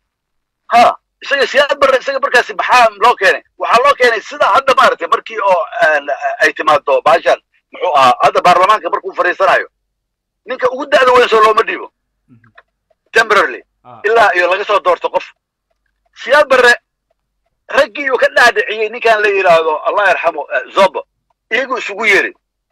ha isaga siyaad barre isaga markaasi maxaa loo keenay waxaa loo keenay sida hadda maaragtay markii oo aan, ay timaado baashan muxuu ahaa hadda baarlamaanka markuu fadhiisanayo ninka ugu da'da weyn soo looma dhiibo
Mhm.
temporarily
Ah.
ilaa iyo laga soo doorto qof siyaad barre raggii uu ka dhaadhiciyey ninkan la yidhaahdo allah yarxamo eh, zobo iyagu isugu yeeri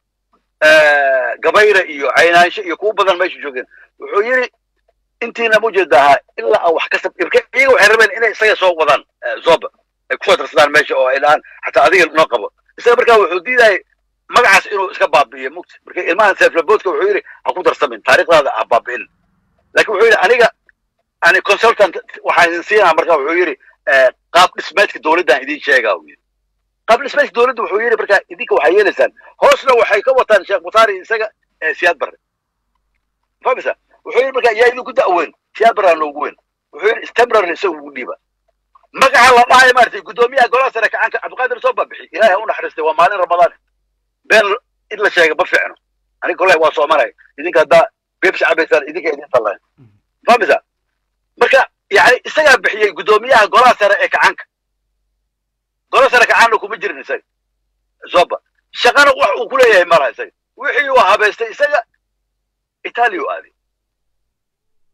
gabayra iyo caynaansho iyo kuwa badan meesha joogeen wuxuu yidhi intiina mujeedahaa ilaa aan wax ka sab iyaga waxay rabeen inay isaga soo wadaan eh, zoba ay kusoo darsadaan meesha oo ay dhahaan xataa adiga noo qabo isaga markaa wuxuu diidayay magacaas inuu iska baabi'iyo mugta marka ilmahan seeflaboodka wuxuu yidhi ha ku darsamin taariikhdaada ha baabi'in laakiin wuxuu yidhi aniga ani consultant waxaan idin siinaa marka wuxuu yidhi eh, qaab dhismeedka dowladdan idin sheegaa uu yidhi qaab dhismeedka dowladda wuxuu yidhi marka idinka waxay yeelaysaan hoosna waxay ka wataan sheekh mutaari isaga eh, siyaad barre famisa wuxuu yidhi marka yaa idinku da'weyn siyaad barraa noogu weyn wuxuu yidhi stemrarle isaga ugu dhiiba magaca la dhahayo maaragtay guddoomiyaha golaha sare kacanka cabdiqaadir soo baabixi ilaahay ha u naxariistay waa maalin ramadaan been in la sheega ma fiicno aniga kolley waa soomanay idinka haddaa beebsi cabaysaan idinka idin tallayn famisa marka yani isagaa bixiyey guddoomiyaha golaha sare ee kacanka golaha sare kacaanna kuma jirin isaga zoba shaqana wax uu ku leeyahay malaha isaga wixii uu habaystay isaga itaaliya u aaday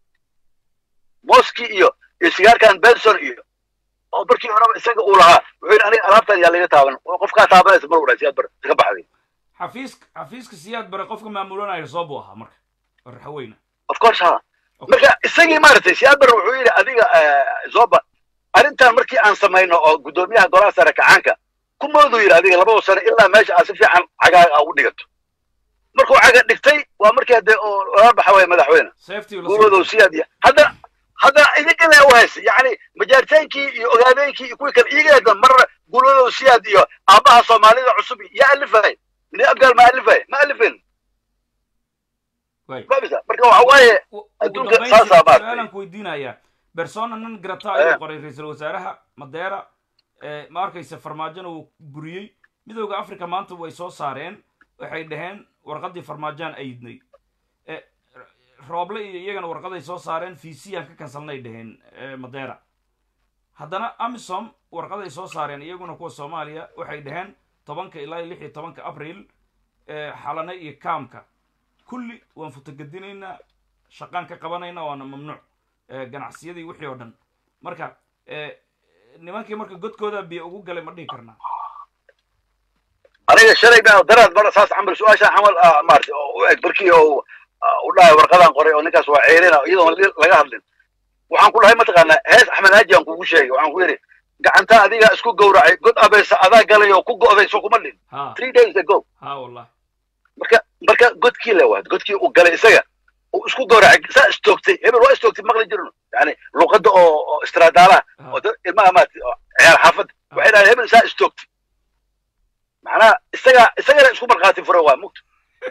moski iyo iyo sigaarkan benson iyo oo markii horeba isaga uu lahaa wuxuu yidhi aniga alaabtan yaa laga taaban oo qofkaa taabanaysa mar wadhaa siyaad bar iska baxday
xafiiska xafiiska siyaad bare qofka maamulanaya soo buu ahaa marka oo raxaweyna
of course ha marka isagii maaragtay siyaad bar wuxuu yidhi adiga zoba arrintan markii aan samayno oo guddoomiyaha golaha sare kacaanka ku mooduu yidhi adiga labada sano ilaa meesha aad si fiican cagaaga ugu dhigato markuu caga dhigtay waa markii hadee oo lala baxa waaya madaxweyne
safety la
guuladou siyaad iyo haddana haddana idinkale u haysa yacni majaarteenkii iyo ogaadeenkii iyo kuwii kale iigeeda marna guuladou siyaad iyo aabbaha soomaalida cusub yaa alifay ni abgaal ma alifay ma alifin
way
fahmisa marka waxa waaye
ugu
adduunka
dambayntii
saasaa maaragtay.
su-aalaan ku weydiinayaa persona non grata
Eh.
ayuu qoray ra-iisul wasaaraha madeera ee, ma arkaysa farmaajona uu buriyey midowda africa maanta way soo saareen waxay dhaheen warqaddii farmaajaan ayidnay Eh, rooble iyo iyagana warqaday soo saareen vcaan ka kansalnay dhaheen eh, madeera haddana amisom warqaday soo saareen iyaguna kuwa soomaaliya waxay dhaheen tobanka ilaa iyo lix iyo tobanka abril eh, xalane iyo kaamka kulli waan futagedinaynaa shaqaan ka qabanaynaa waana mamnuuc eh, ganacsiyadii wixii oo dhan marka eh, nimankii marka godkooda biyo ugu galay ma dhihi karnaa
aniga shalay baa daraad bara saas camal su-aashaan camal ah, maaragtay oo u eg barkii oo ah, u dhahay warqadaan qoray oo ninkaas waa ceerina iyadoon li- laga hadlin waxaan ku dhahay mataqaanaa hees axmed haaji aan kugu sheegay waxaan ku yidhi gacanta adiga isku gowracay god abaysa adaa galay oo ku go'day soo kuma dhin
ha
three days ago
ha wallahi
marka marka godkii le waad godkii uu galay isaga uu isku gowracay saa istoogtay hebel waa istoogtay maqli jirno yani luqadda oo oo istraadaalaha oo dad ilmaha maaragtay oo ciyaar xaafadda waxay dhahdeen hebel saa istoogtay macnaha isaga isagana isku markhaati fura waa mugta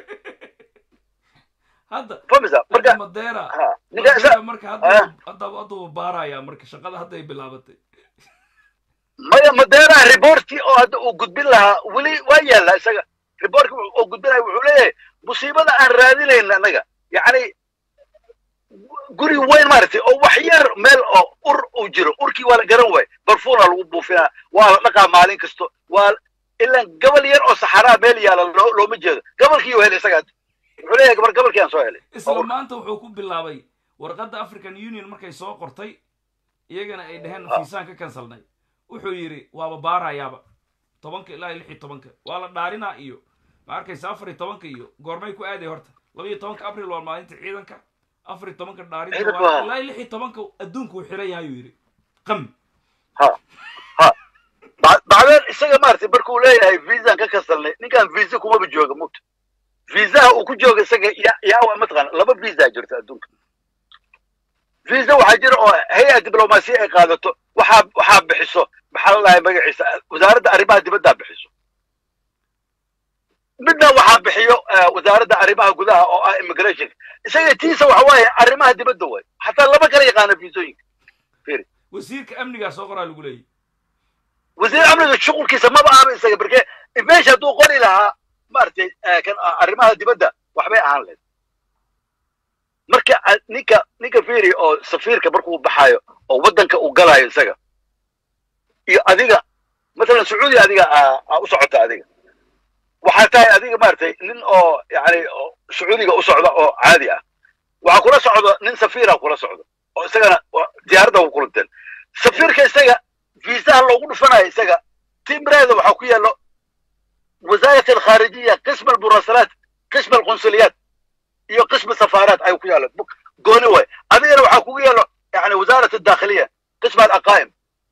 hadda
famisa marka
marka madeera
ha ninka isa
madeera marka
Ah.
hadda hadda hadduu baaraya marka shaqada hadday bilaabatay
maya madeeraha reportkii oo hadda uu gudbin lahaa weli waa yaallaa isaga reportkii oo gudbinaya wuxuu leeyahay musiibada aan raadinayna annaga yacni guri weyn maaragtay oo wax yar meel oo ur uu jiro urkii waa la garan waay barfuuna lagu buufinaa waa la dhaqaa maalin kasto waa ilaan gabal yar oo saxaraa meel yaala loo- looma jeedo gabalkii uu helay isaga hadda wuxuu leeyahay gabar gabalkii aan soo helay
isla maanta wuxuu ku bilaabay warqadda african union markay soo qortay iyagana ay dhaheen
Ah.
fiisaan ka kansalnay wuxuu yidhi waaba baarayaaba tobanka ilaa iyo lix iyo tobanka waa la dhaarinaa iyo ma arkaysa afar iyo tobanka iyo goormay ku aaday horta laba iyo tobanka abril waa maalinta ciidanka afar iyo tobanka dhaarinta
Ciidanka
waa
waa-
ilaa iyo lix iyo tobanka adduunku uu xiran yahay ayuu yidhi qam
ha ha Ba- bacdeen isaga maaragtay markuu leeyahay viisaan ka kasalnay ninkan viisa kumaba jooga mugta viisaha uu ku jooga isaga ya yaa waa mataqaana laba viisa jirta adduunka viisa waxaa jira oo hay-ad diblomaasiya ay qaadato waxaa waxaa bixiso maxaa la dhahay magaciisa wasaaradda arrimaha dibaddaa bixiso midna waxaa bixiyo eh, wasaaradda arrimaha gudaha oo ah immigration isaga tiisa waxa waaye arrimaha dibadda waay xataa lama kala yaqaano viisooyinka
wasiirka amnigaa soo qoraa lagu leeyahy
wasiir amniga shuqulkiisa maba ahaba isaga barke meesha hadduu qori lahaa maaragtay eh, kan ah, arrimaha dibadda waxbay ahaan lahayd marka ah, ninka ninka fiiri oo safiirka markuu baxayo oo waddanka uu galayo isaga iyo adiga masalan sacuudi adiga aa aa u socota adiga waxaa tahay adiga maaragtay nin oo yani oo sacuudiga u socda oo caadi ah waxaa kula socdo nin safiira kula socdo oo isagana waa- diyaaradda ku kulanteen safiirka isaga fiisaha loogu dhufanayo isaga timreeda waxaa ku yaalo wasaarat alkhaarijiya qism almurasalaat qism alqunsuliyaat iyo qism safaaraat ay ku yaalo Bu- gooni way adigana waxaa kugu yaalo yani wasaarat aldakhiliya qism alaqaa'im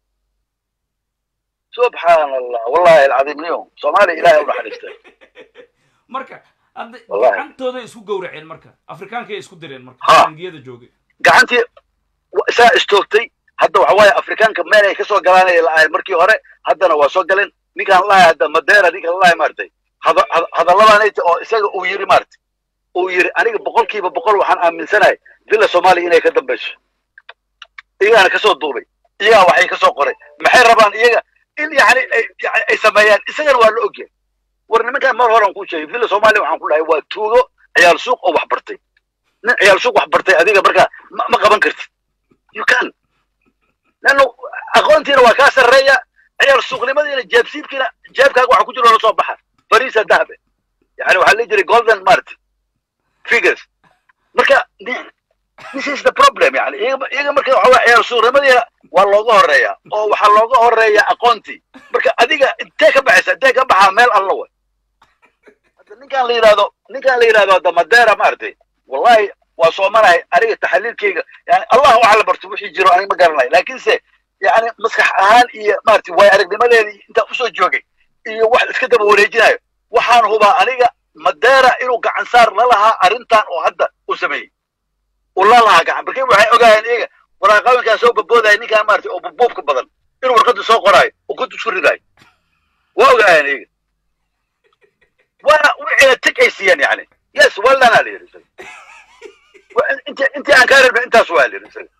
subxaan allah wallahi alcadiim niyo soomaaliya ilahay u naxariistay
marka hadda
Wallahi.
gacantooday isku gowraceen marka afrikaankay isku direen marka
Ha.
bangiyada joogay
gacantii wa- isaa istoogtay hadda waxa waaye afrikaanka meel ay kasoo galaanay la'ahay markii hore haddana waa soo galeen ninkaan lahay hadda madeera ninkaan lahay maaragtay hada- hada- hadalladaanayta oo isaga uu yiri maaragtay uu yiri aniga boqolkiiba boqol waxaan aaminsanahay villa soomaaliya inay ka dambayso iyagaana kasoo duubay iyagaa waxay kasoo qoray maxay rabaan iyaga in yani ay yani ay sameeyaan isagana waa la ogyahay war nimankaan mar horan kuu sheegay villa soomaaliya waxaan ku dhahay waa tuugo ciyaal suuq oo wax bartay nin ciyaal suuq wax bartay adiga markaa ma ma qaban kartid you can lanno aqoontiina waa kaa sarreeya ciyaal suuqnimadiina jeebsiibkiina jeebkaaga waxa ku jiro la soo baxa fariisa dahabe yani waxaa la jiray golden mart figures marka nin this is the problem yani iyaga iyaga marka waxa waa ciyaar suuramadii waa looga horeeya oo waxaa looga horeeya aqoontii marka adiga intee ka baxaysa intee ka baxaa meel alla way hadda ninkaan la yidhahdo ninkaan la yidhahdo hadda madeera maaragtay wallahi waa soomanahay aniga taxaliilkayga yani allah waxa la barto wixii jiro aniga ma garanayo laakiinse yani maskax ahaan iyo maaragtay waay aragnimadeedii intaan usoo joogay iyo wax iska daba wareejinayo waxaan hubaa aniga madeera inuu gacan saar la lahaa arrintan oo hadda uu sameeyey uu la lahaa gacan markii waxay ogaayeen iyaga waraaqooyinkaa soo boboodaya ninkaan maaragtay oo bubuubka badan inuu warqadda soo qoraayo oo kuntu isku ridaayo waa ogaayeen iyaga waana wixina tig ay siiyeen yani yes wallanaa la yidhi isaga inti intii aan kaa rabna intaas waa la yidhi isaga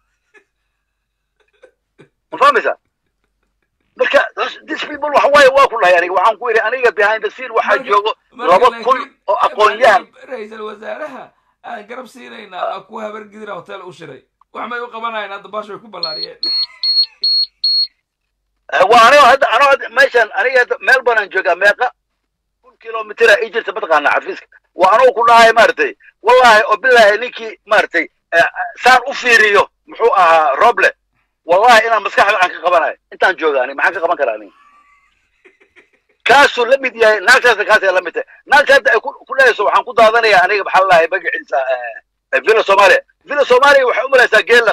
ma fahmaysaa marka this people waxa waaye waa ku dhahay aniga waxaan ku yidhi aniga behind the scene waxaa joogo laba kun oo aqoon-yahan
ra-iisul wasaaraha aan garab siinaynaa aa ku habargidina hotel u shiray wax may u qabanayaan hadda baasha way ku ballaariyeen
waa anigo hadda ano hadda meeshan aniga hadda meel banaan joogaa meeqa kun kilomitira ii jirta mataqaana xafiiska waa anugu ku dhahay maaragtay wallahi oo bilaahi ninkii maaragtay saan u fiiriyo muxuu ahaa roble wallahi inaan maskaxda aan ka qabanayo intaan jooga aniga maxaan ka qaban karaa aniga kaasuu la mid yahay naagtaasna kaasay la mid tahay naagta hadda ay ku dhahayso waxaan ku daadanayaa aniga maxaa lalahay magaciisa villa soomaaliya villa soomaaliya waxay u malaysaa geela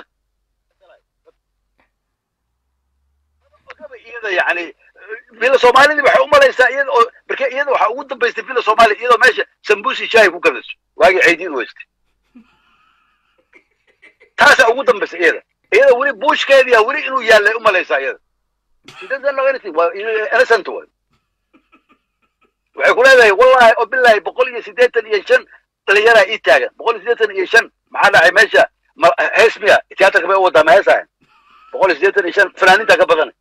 iyada yani villa soomaalidii waxay u malaysaa iyada oo marka iyada waxaa ugu dambaystay villa soomaaliya iyadoo meesha sambusi shaahi ku gadayso waagii caydiin weystay taasaa ugu dambaysay iyada iyada weli buushkeediya weli inuu yaallay u malaysaa iyada she doesn't know anything waa innocent way waxay ku leedahay wallahi oo billahi boqol iyo siddeetan iyo shan dhalinyaraa ii taagan boqol iyo siddeetan iyo shan maxaa dhacay meesha heesmiya tiyaatarka bay u wadaa ma heesahayn boqol iyo siddeetan iyo shan fanaaninta ka badan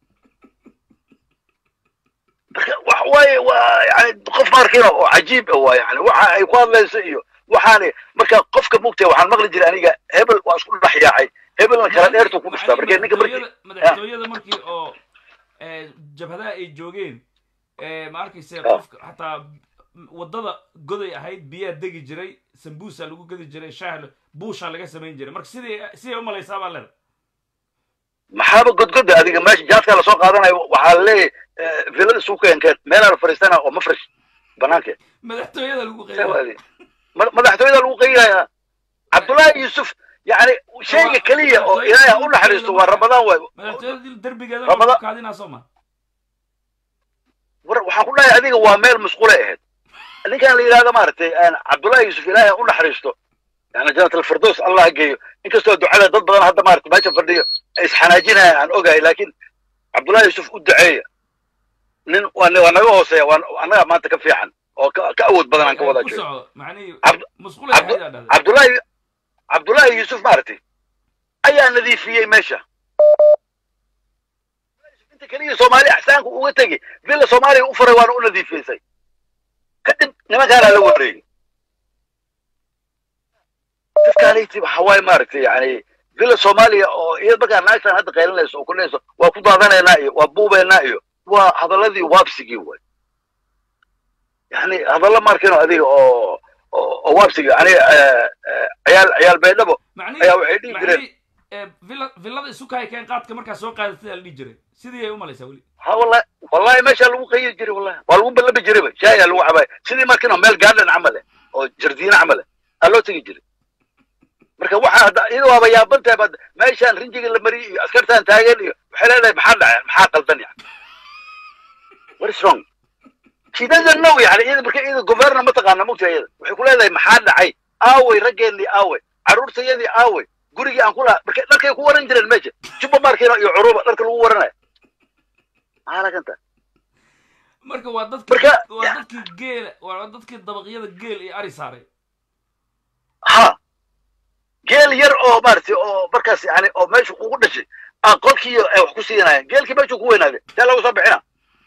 marka wax waaye waa yani qof markiina oo cajiib ah waa yani waxa ay ku hadlayso iyo waxaani marka qofka mugtay waxaan maqli jiray aniga hebel waa isku dhex yaacay hebelna kala dheertu ku dhuftaa marka ninka markii
madaxtooyada markii oo jabhadaha ay joogeen ma arkayse qofka xataa waddada goday ahayd biyaa degi jiray sambuusa lagu gedi jiray shaah buusha laga samayn jiray marka sidii siday u malaysaa baa leeda
maxaaba godgoda adiga meesha jaadkaa lasoo qaadanayo waxaa laleeyahay villada isugu keenkeen meelaa la fariistana oo mafresh banaankeed
madaxtooyada lagu qeybay
madaxtooyada lagu qeybaya cabdullaahi yuusuf yani shayga keliya oo ilaahay ha u naxariisto waa ramadaan waay
madaxtooyada derbigeeda kaadinaa soo ma
war waxaan ku dhahay adiga waa meel musqulay ahayd ninkan la yidhahdo maaragtay cabdullaahi yuusuf ilaahay ha u naxariisto yani janat alfirdows allah geeyo inkastoo ducada dad badan hadda maarata meesha fadhiyo ay isxanaajinayaan aan ogahay laakiin cabdullaahi yuusuf u duceeya nin waa waa naga hooseeya waa annaga maanta ka fiican oo ka ka awood badan aan ka wada joogo cabdullaahi cabdullaahi yuusuf maaragtay ayaa nadiifiyey meesha inta keliya soomaali axsaanku uga tegi villa soomaaliya u faray waana u nadiifiyeysay kadib nimankaanaa la wareegay dadkaanayti waxa waaye maaragtay yani villa soomaaliya oo iyada markaa naagtan hadda qaylinayso oo kulayso waa ku daadanaynaa iyo waa buubeynaa iyo waa hadaladii waabsigii way yani hadalla markino adiga oo oo waabsigii yani ciyaal ciyaal baydhabo ayaa waxay dhihi jireen
villada isukay keen qaadka markaa soo qaadatay la dhihi jiray sidii ay u malaysaa weli
ha wallahi wallahi meeshaa lagu qayiri jiray wallahi waa lagu ballabi jirayba shaayaa lagu cabaay sidii markino meel garden camal eh oo jardiine camal eh aa loo tegi jiray marka waxa hadda iyada waaba yaaban tahay bad meeshaan rinjiga la mariyay iyo askartaan taagan iyo waxay leedahay maxaa dhacay maxaa qaldan yani what is wrong she doesn't know yani iyada marka iyada governor ma taqaana mugta iyada waxay ku leedahay maxaa dhacay aaway raggeenii aaway carruurtayadii aaway gurigii aan ku lahaa marka dharkay ku waran jireen meesha juba markiina iyo curuba dharka lagu waranayo maxaa laganta
marka waa dadki waa dadkii geela waa dadkii dabaqyada geel iyo ari saaray
ha geel yar oo maaragtay oo markaas yani oo meesha ugu dhashay aan qolkii ay wax ku siinayeen geelkii meeshuu ku weynaaday see lagu soo bixina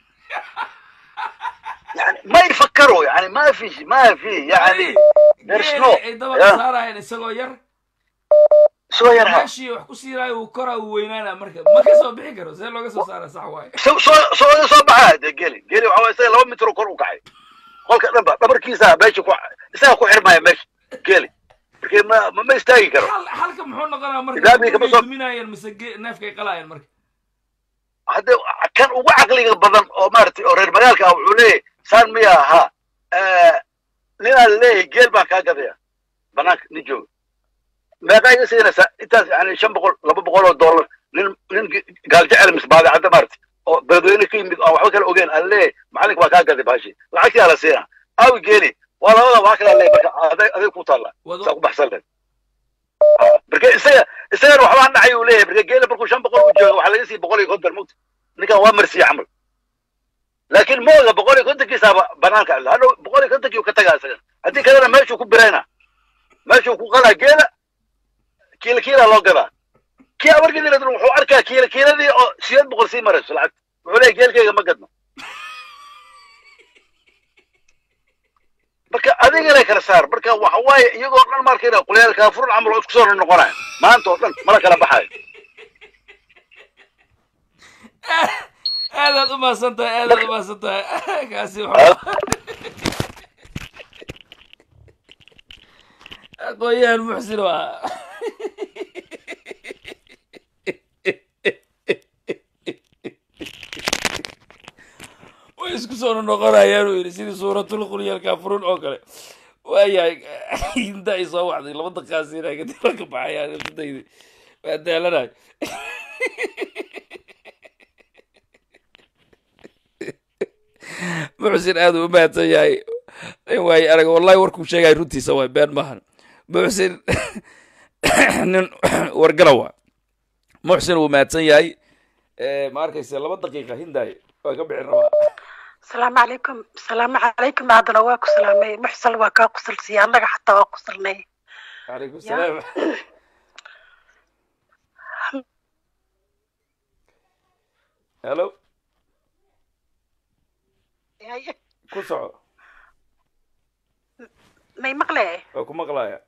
yani ma yfakaro yani ma fi ma fi yani there's no
ay dabaqa saarayeen isagoo yar
isagoo yar ha
meeshii wax ku siinaayo uu koraa uu weynaana marka ma ka soo bixi karo see looga soo saara sax waaye
soo soo soo baxaa dee geli geli waxa waye isaga laba mitro kor u kacay qolka dhanba dhabarkiisa meesha ku isaga ku xirmaya meesha geli marka ma ma- ma istaagi karo
xal xalka muxuu noqonaa marka
Islaamigii kama
gurigay
soo-
duminaayeen mise ge- neefkay qalaayeen marka
hadde kan ugu caqliga badan oo maaragtay oo reer magaalka ah wuxuu leeyahay saan miya ahaa ninaa leeyahay geel baan kaa gadaya banaanka nin jooga meeqaa iga siinaysaa intaas yani shan boqol laba boqol oo dollar nin nin gaaljecel mis baadicadda maaragtay oo beledweyne ka yimid aan waxba kala ogeyn aan leeyahay macalinka baa kaa gaday baashi lacagtii la siinaa aawi geeli waa labada waa kala leeyahay marka aday aday ku taalla
Wado-
saa ku baxsan leed marka isaga isagana waxbaan dhacay uu leeyahay marka geela markuu shan boqol u jooga waxaa laga sii boqol iyo konton mugta ninkan waa marsiye camal laakiin mooga boqol iyo kontonkiisaaba banaanka cilla hadhow boqol iyo kontonkii uu ka tagaa isagana haddii kalena meeshuu ku birayna meeshuu ku qalaa geela kiila kiila loo gadaa kii abargidina wuxuu arkaa kiila kiiladii oo sideed boqol sii marayso lacag wuxuu leeyahay geelkayga ma gadno marka adigana kala saar marka waxa waaye iyagoo dhan markayna qulyaalkaa furun camal oo isku soo noqonaya maanta oo dhan mala kala baxayo
aadaad u mahadsan tahay aadaad u mahadsan tahay kaasi wuxuu aqoon-yahan muxsin waa way isku soo noqonayaan uu yidhi sidii suuratul qulyal kaafurun oo kale waayahay inta ay soo wacday laba daqaasiina kadib ka baxayaan isdaydi waa daalanayo muxsin aad uu u mahadsan yahay nin waaye arag wallahi warkuu sheegay runtiisa waay been maahan muxsin nin wargala waa muxsin wuu mahadsan yahay ma arkaysa laba daqiiqa hindaay waa ka bixin rabaa
asalaamu calaykum asalaamu calaykum haddana waa ku salaamay muxsal waa kaa qusalsiya annaga xataa waa qusalnay
calaykum salaam hello ku soco
may maqle
waa ku maqlaya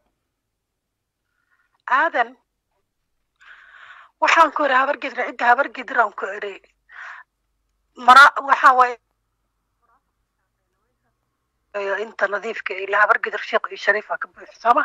aadan waxaan ku idhi habargidra cidda habargidraan ku idhi mara waxaa waaye inta nadiifka ila habargidir sheekh iyo shariifa ka buuxi sooma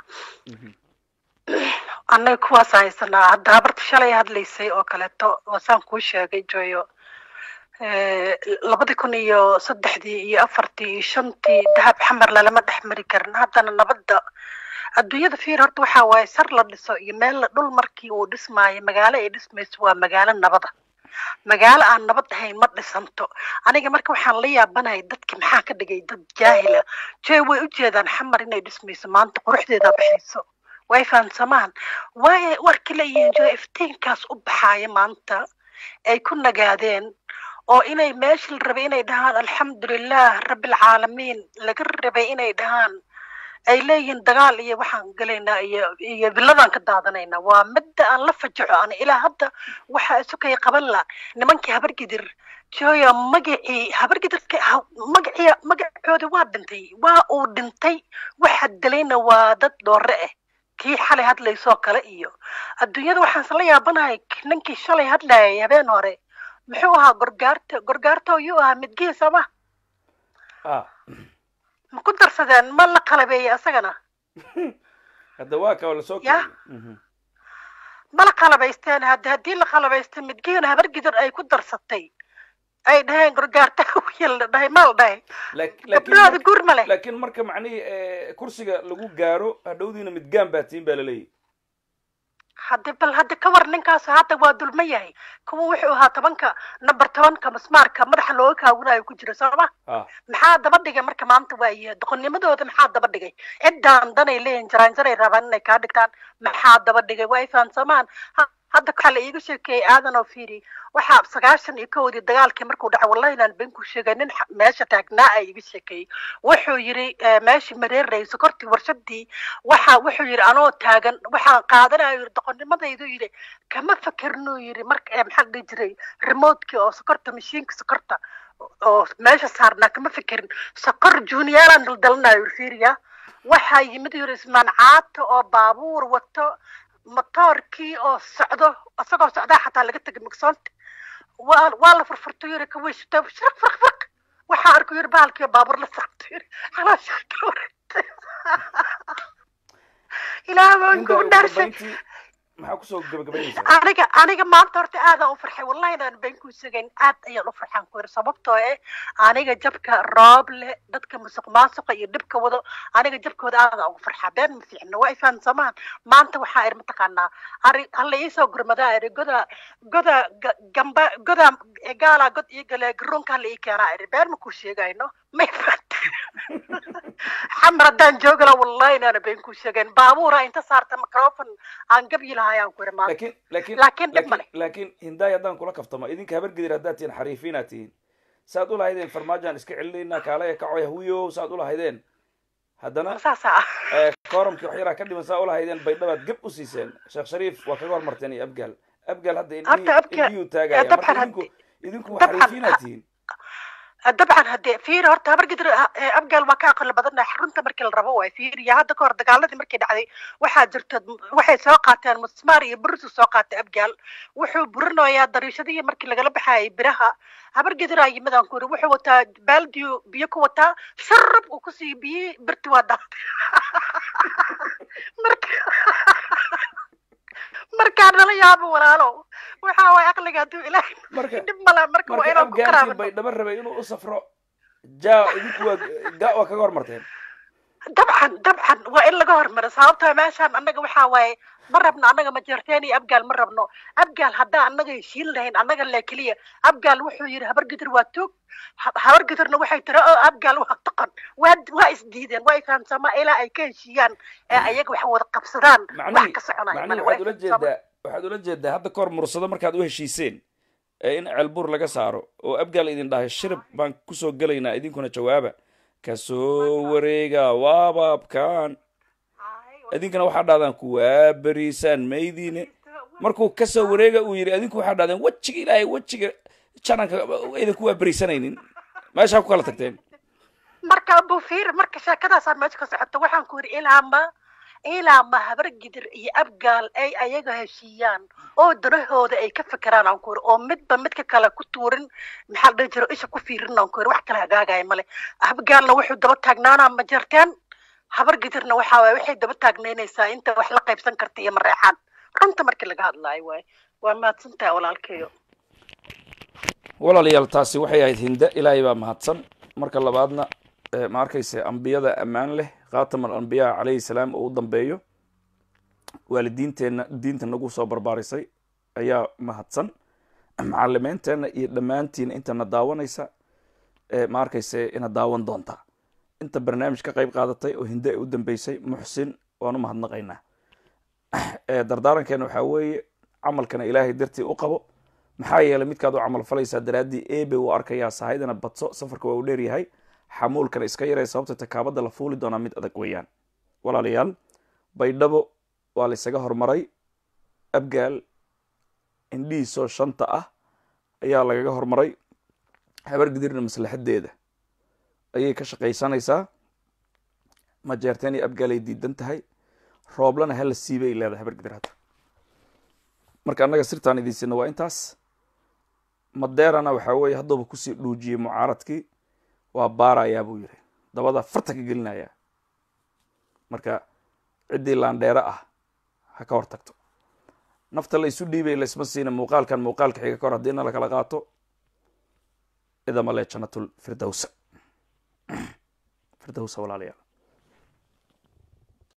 annaga kuwaas haysanaa hadda habarta shalay hadlaysay oo kaleeto waasaan kuu sheegay joyo labadii kun iyo saddexdii iyo afartii iyo shantii dahab xamar lalama dhex mari karin haddana nabadda adduunyada fiir horta waxaa waaye sar la dhiso iyo meel la dhul markii uu dhismaayo magaalo ay dhismayso waa magaalo nabada magaalo aan nabad ahayn ma dhisanto aniga marka waxaan la yaabanahay dadki maxaa ka dhigay dad jaahila joy way u jeedaan xamar inay dhismayso maanta quruxdeeda baxayso way fahansamaan waay warkii leeyihiin joy iftiinkaas u baxaaya maanta ay ku nagaadeen oo inay meesha la rabay inay dhahaan alxamdulilah rabbilcaalamiin laga rabay inay dhahaan ay leeyihiin dagaal iyo waxaan gelaynaa iyo iyo biladaan ka daadanaynaa waa midda aan la fajaco ana ilaa hadda waxa isukay qaban la nimankii habargidir joya magacii habargidirka magacii magacoodi waa dhintay waa uu dhintay waxa dilayna waa dad dhoore ah kii xalay hadlaysoo kale iyo adduunyada waxaan isla yaabanahay ninkii shalay hadlayay habeen hore muxuu ahaa gorgaarta gorgaarto yuu ahaa midgihiisa ma ma ku darsadeen ma la qalabeeyey asagana
hadda waa ka lasoo
Ya. ma la qalabaysteen hadda haddii la qalabaystay midgihiina habargidir ay ku darsatay ay dhaheen gorgaarta wiil la dhahay ma la dhahay gabdhahooda guur ma leh
laakiin marka macnihii kursiga lagu gaaro hadhowdiina midgaan baa tiin baa laleeyahy
haddi bal hadda ka war ninkaas hadda waa dulma yahay kuwa wuxuu ahaa tobanka number tobanka masmaarka madaxa looga kaawinayo ku jira sooma
ah
maxaa daba dhigay marka maanta waaye doqonnimadooda maxaa daba dhigay ciddaan danay leeyihin jaraanjaray rabaan inay kaa dhigtaan maxaa daba dhigay waa ay fahansamaan Ha- hadda waxaa la iiga sheekeeyey aadan oo fiiri waxaa sagaashan iyo kowdii dagaalkii markuu dhacay wallahi inaan been ku sheegay nin xa- meesha taagnaa a iiga sheekeeyey wuxuu yidhi eh, meeshii mareerayay sokortii warshadii waxa wuxuu yidhi anoo taagan waxaan qaadanayo yidhi doqonnimadaydu yidhi kama fakernu yidhi marka eh, maxaa la dhihi jiray remotkii oo sokorta mashiinka sokorta oo meesha saarnaa kama fekerin sokor juuniyaalaan daldalanayo yidhi fiiriya waxaa yimid yidhi ismaan caata oo baabuur wato motoorkii oo socdo isagoo socdaa xataa laga tegay mugsoonta waa waa la furfurto yiri ka weysito shirq firq firq waxaa arku yiri bahalkii baabuur la saarto yiri calaashaa ka wareegtay ilaah baan
inta
ku
ugu
dhaarsan
dambayntii maxaa kusoo gabagabaynaysaa
aniga aniga maanta horta aadaan u farxay wallahi inaan been ku sugayn aad ayaan u farxaan ku yiri sababtoo eh aniga jabka roob leh dadka musuq maasuqa iyo dhibka wado aniga jabkooda aadaan ugu farxaa been ma fiicno waa ifahansamaan maanta waxaa iri mataqaanaa ari hala iisoo gurmadaa iri goda goda ga- gamba goda gaala god ii gale garoonka hala ii keenaa iri been ma ku sheegayno may fahanta xamar haddaan joogala wallahi inaana been ku sheegayn baabuura inta saarta microfon aan gabyi lahaayaan ku iri maanta
laakiin laakiin
Laakiin dhib ma leh.
laakiin hindaay haddaan kula kaftamo idinka habar gedir haddaad tihiin xariifiinaad tihiin saad u lahaydeen farmaajaan iska celinaynaa kaalaya kacoya huyo saad u lahaydeen haddana
saasa ah
eh, kooramkii wax yaraa ka dhiman saa u lahaydeen baydhabaad gab u siiseen sheekh shariif waa kaga hormarteen iyo abgaal abgaal hadda
Horta Abgaal-
indhiyuu taagaya
eh, dabcan
marka idinku
haddi-
idinku
dabcan-
xariifiinaad tihiin
dabcan haddee fiir horta habar gidir abgaal waa ka aqli badannahay runta markii la rabo waay fiir iyo hadda kahor dagaaladii markii dhacday waxaa jirta waxay soo qaateen musmaar iyo burisu soo qaatay abgaal wuxuu burinayaa dariishadihii markii lagala baxayay biraha habar gidiraa yimid aan ku yiri wuxuu wataa baaldiyo biyo ku wataa sharab uu kusii biyi birti waa daatay marka markaa nala yaabo walaalo waxa waay aqliga hadduu ilaahay
marka
dhib male marka waa
marka
inaan ku
abgaalkii
karaabano
baydhabo rabay inuu u safro ja idinku waa ga waa kaga hormarteen
dabcan dabcan waa in laga hormaro sababtoo meeshaan annaga waxaa waaye ma rabno annaga majeerteen iyo abgaal ma rabno abgaal haddaa annaga heshiin lahayn annaga le keliya abgaal wuxuu yidhi habar gidir waa toog Ha- habar gidirna waxay tiri oo abgaal waa taqan waa waa isdiideen waa ifahamsamaa ilaa ay ka heshiiyaan ee ayaga wax wada qabsadaan wax
macnihii
ka soconaya
macnihii
male
waxaad ula
waa ifahamsamaa
jeedaa waxaad ula jeedaa hadda kahor mursado markaad u heshiiseen ee in ceelbuur laga saaro oo abgaal idin dhahay shirib baan kusoo gelaynaa idinkuna jawaaba kasoo wareega waabaabkan idinkana waxaa dhahdaan kuwaa beriisaan maydiine markuu kasoo wareega uu yidhi adinku waxaa dhahdeen wejiga ilaahay wejiga jananka idinku waa beriisanaynin meeshaa ku kala tagteen
marka bufiir marka sheekadaasaa meesha ka socota waxaan ku yidhi ilaa ma ilaa ma habar gidir iyo abgaal ay ayaga heshiiyaan oo danahooda ay ka fekeraan aan ku yidhi oo midba midka kale ku tuurin maxaa la dhihi jiro isha ku fiirin aan ku yidhi wax kale hagaagaya male abgaalna wuxuu daba taagnaanaa ma jarteen habar gidirna waxaa waay waxay daba taagnaynaysaa inta wax la qaybsan karta iyo mareexaan runta markii laga hadlaayo waay waa mahadsantahay walaalkeeyo
walaalayaal taasi waxay ahayd hinde ilaahay baa mahadsan marka labaadna eh, ma arkayse ambiyada ammaan leh khaatam alambiyaa calayhi salaam oo u dambeeyo waalidiinteenna diinta nagu soo barbaarisay ayaa mahadsan macalimeenteenna iyo dhammaantiin intana daawanaysa eh, ma arkayse ina daawan doontaa inta barnaamij ka qayb qaadatay oo hinde ay u dambeysay muxsin waan u mahadnaqaynaa Eh, dardaarankeena waxaa weeye camalkana ilaahay dartii u qabo maxaa yeelay midkaad u camal falaysaa daraaddii ebe uu arkayaa sahaydana badso safarka waa u dheer yahay xamuulkana iska yaraya sababta takaabada la fuuli doonaa mid adag weeyaan walaalayaal baydhabo waa la isaga hormaray abgaal indhihiisoo shanta ah ayaa lagaga hormaray habar gidirna maslaxadeeda ayay ka shaqaysanaysaa majeerteen iyo abgaal ay diidan tahay rooblana hala siibay ay leedahay habar gidir hadda marka annaga sirtaan idinsina waa intaas madeerana waxaa weeye hadduuba kusii dhuujiyey mucaaradkii waa baarayaa buu yidhi dabada farta ka gelinayaa marka ciddii laandheere ah ha ka hor tagto nafta la isu dhiibay laysma siina muuqaalkan muuqaalka xiga ka hor haddii na la kala qaato idama le jannatul firdowsa firdowsa walaalayaal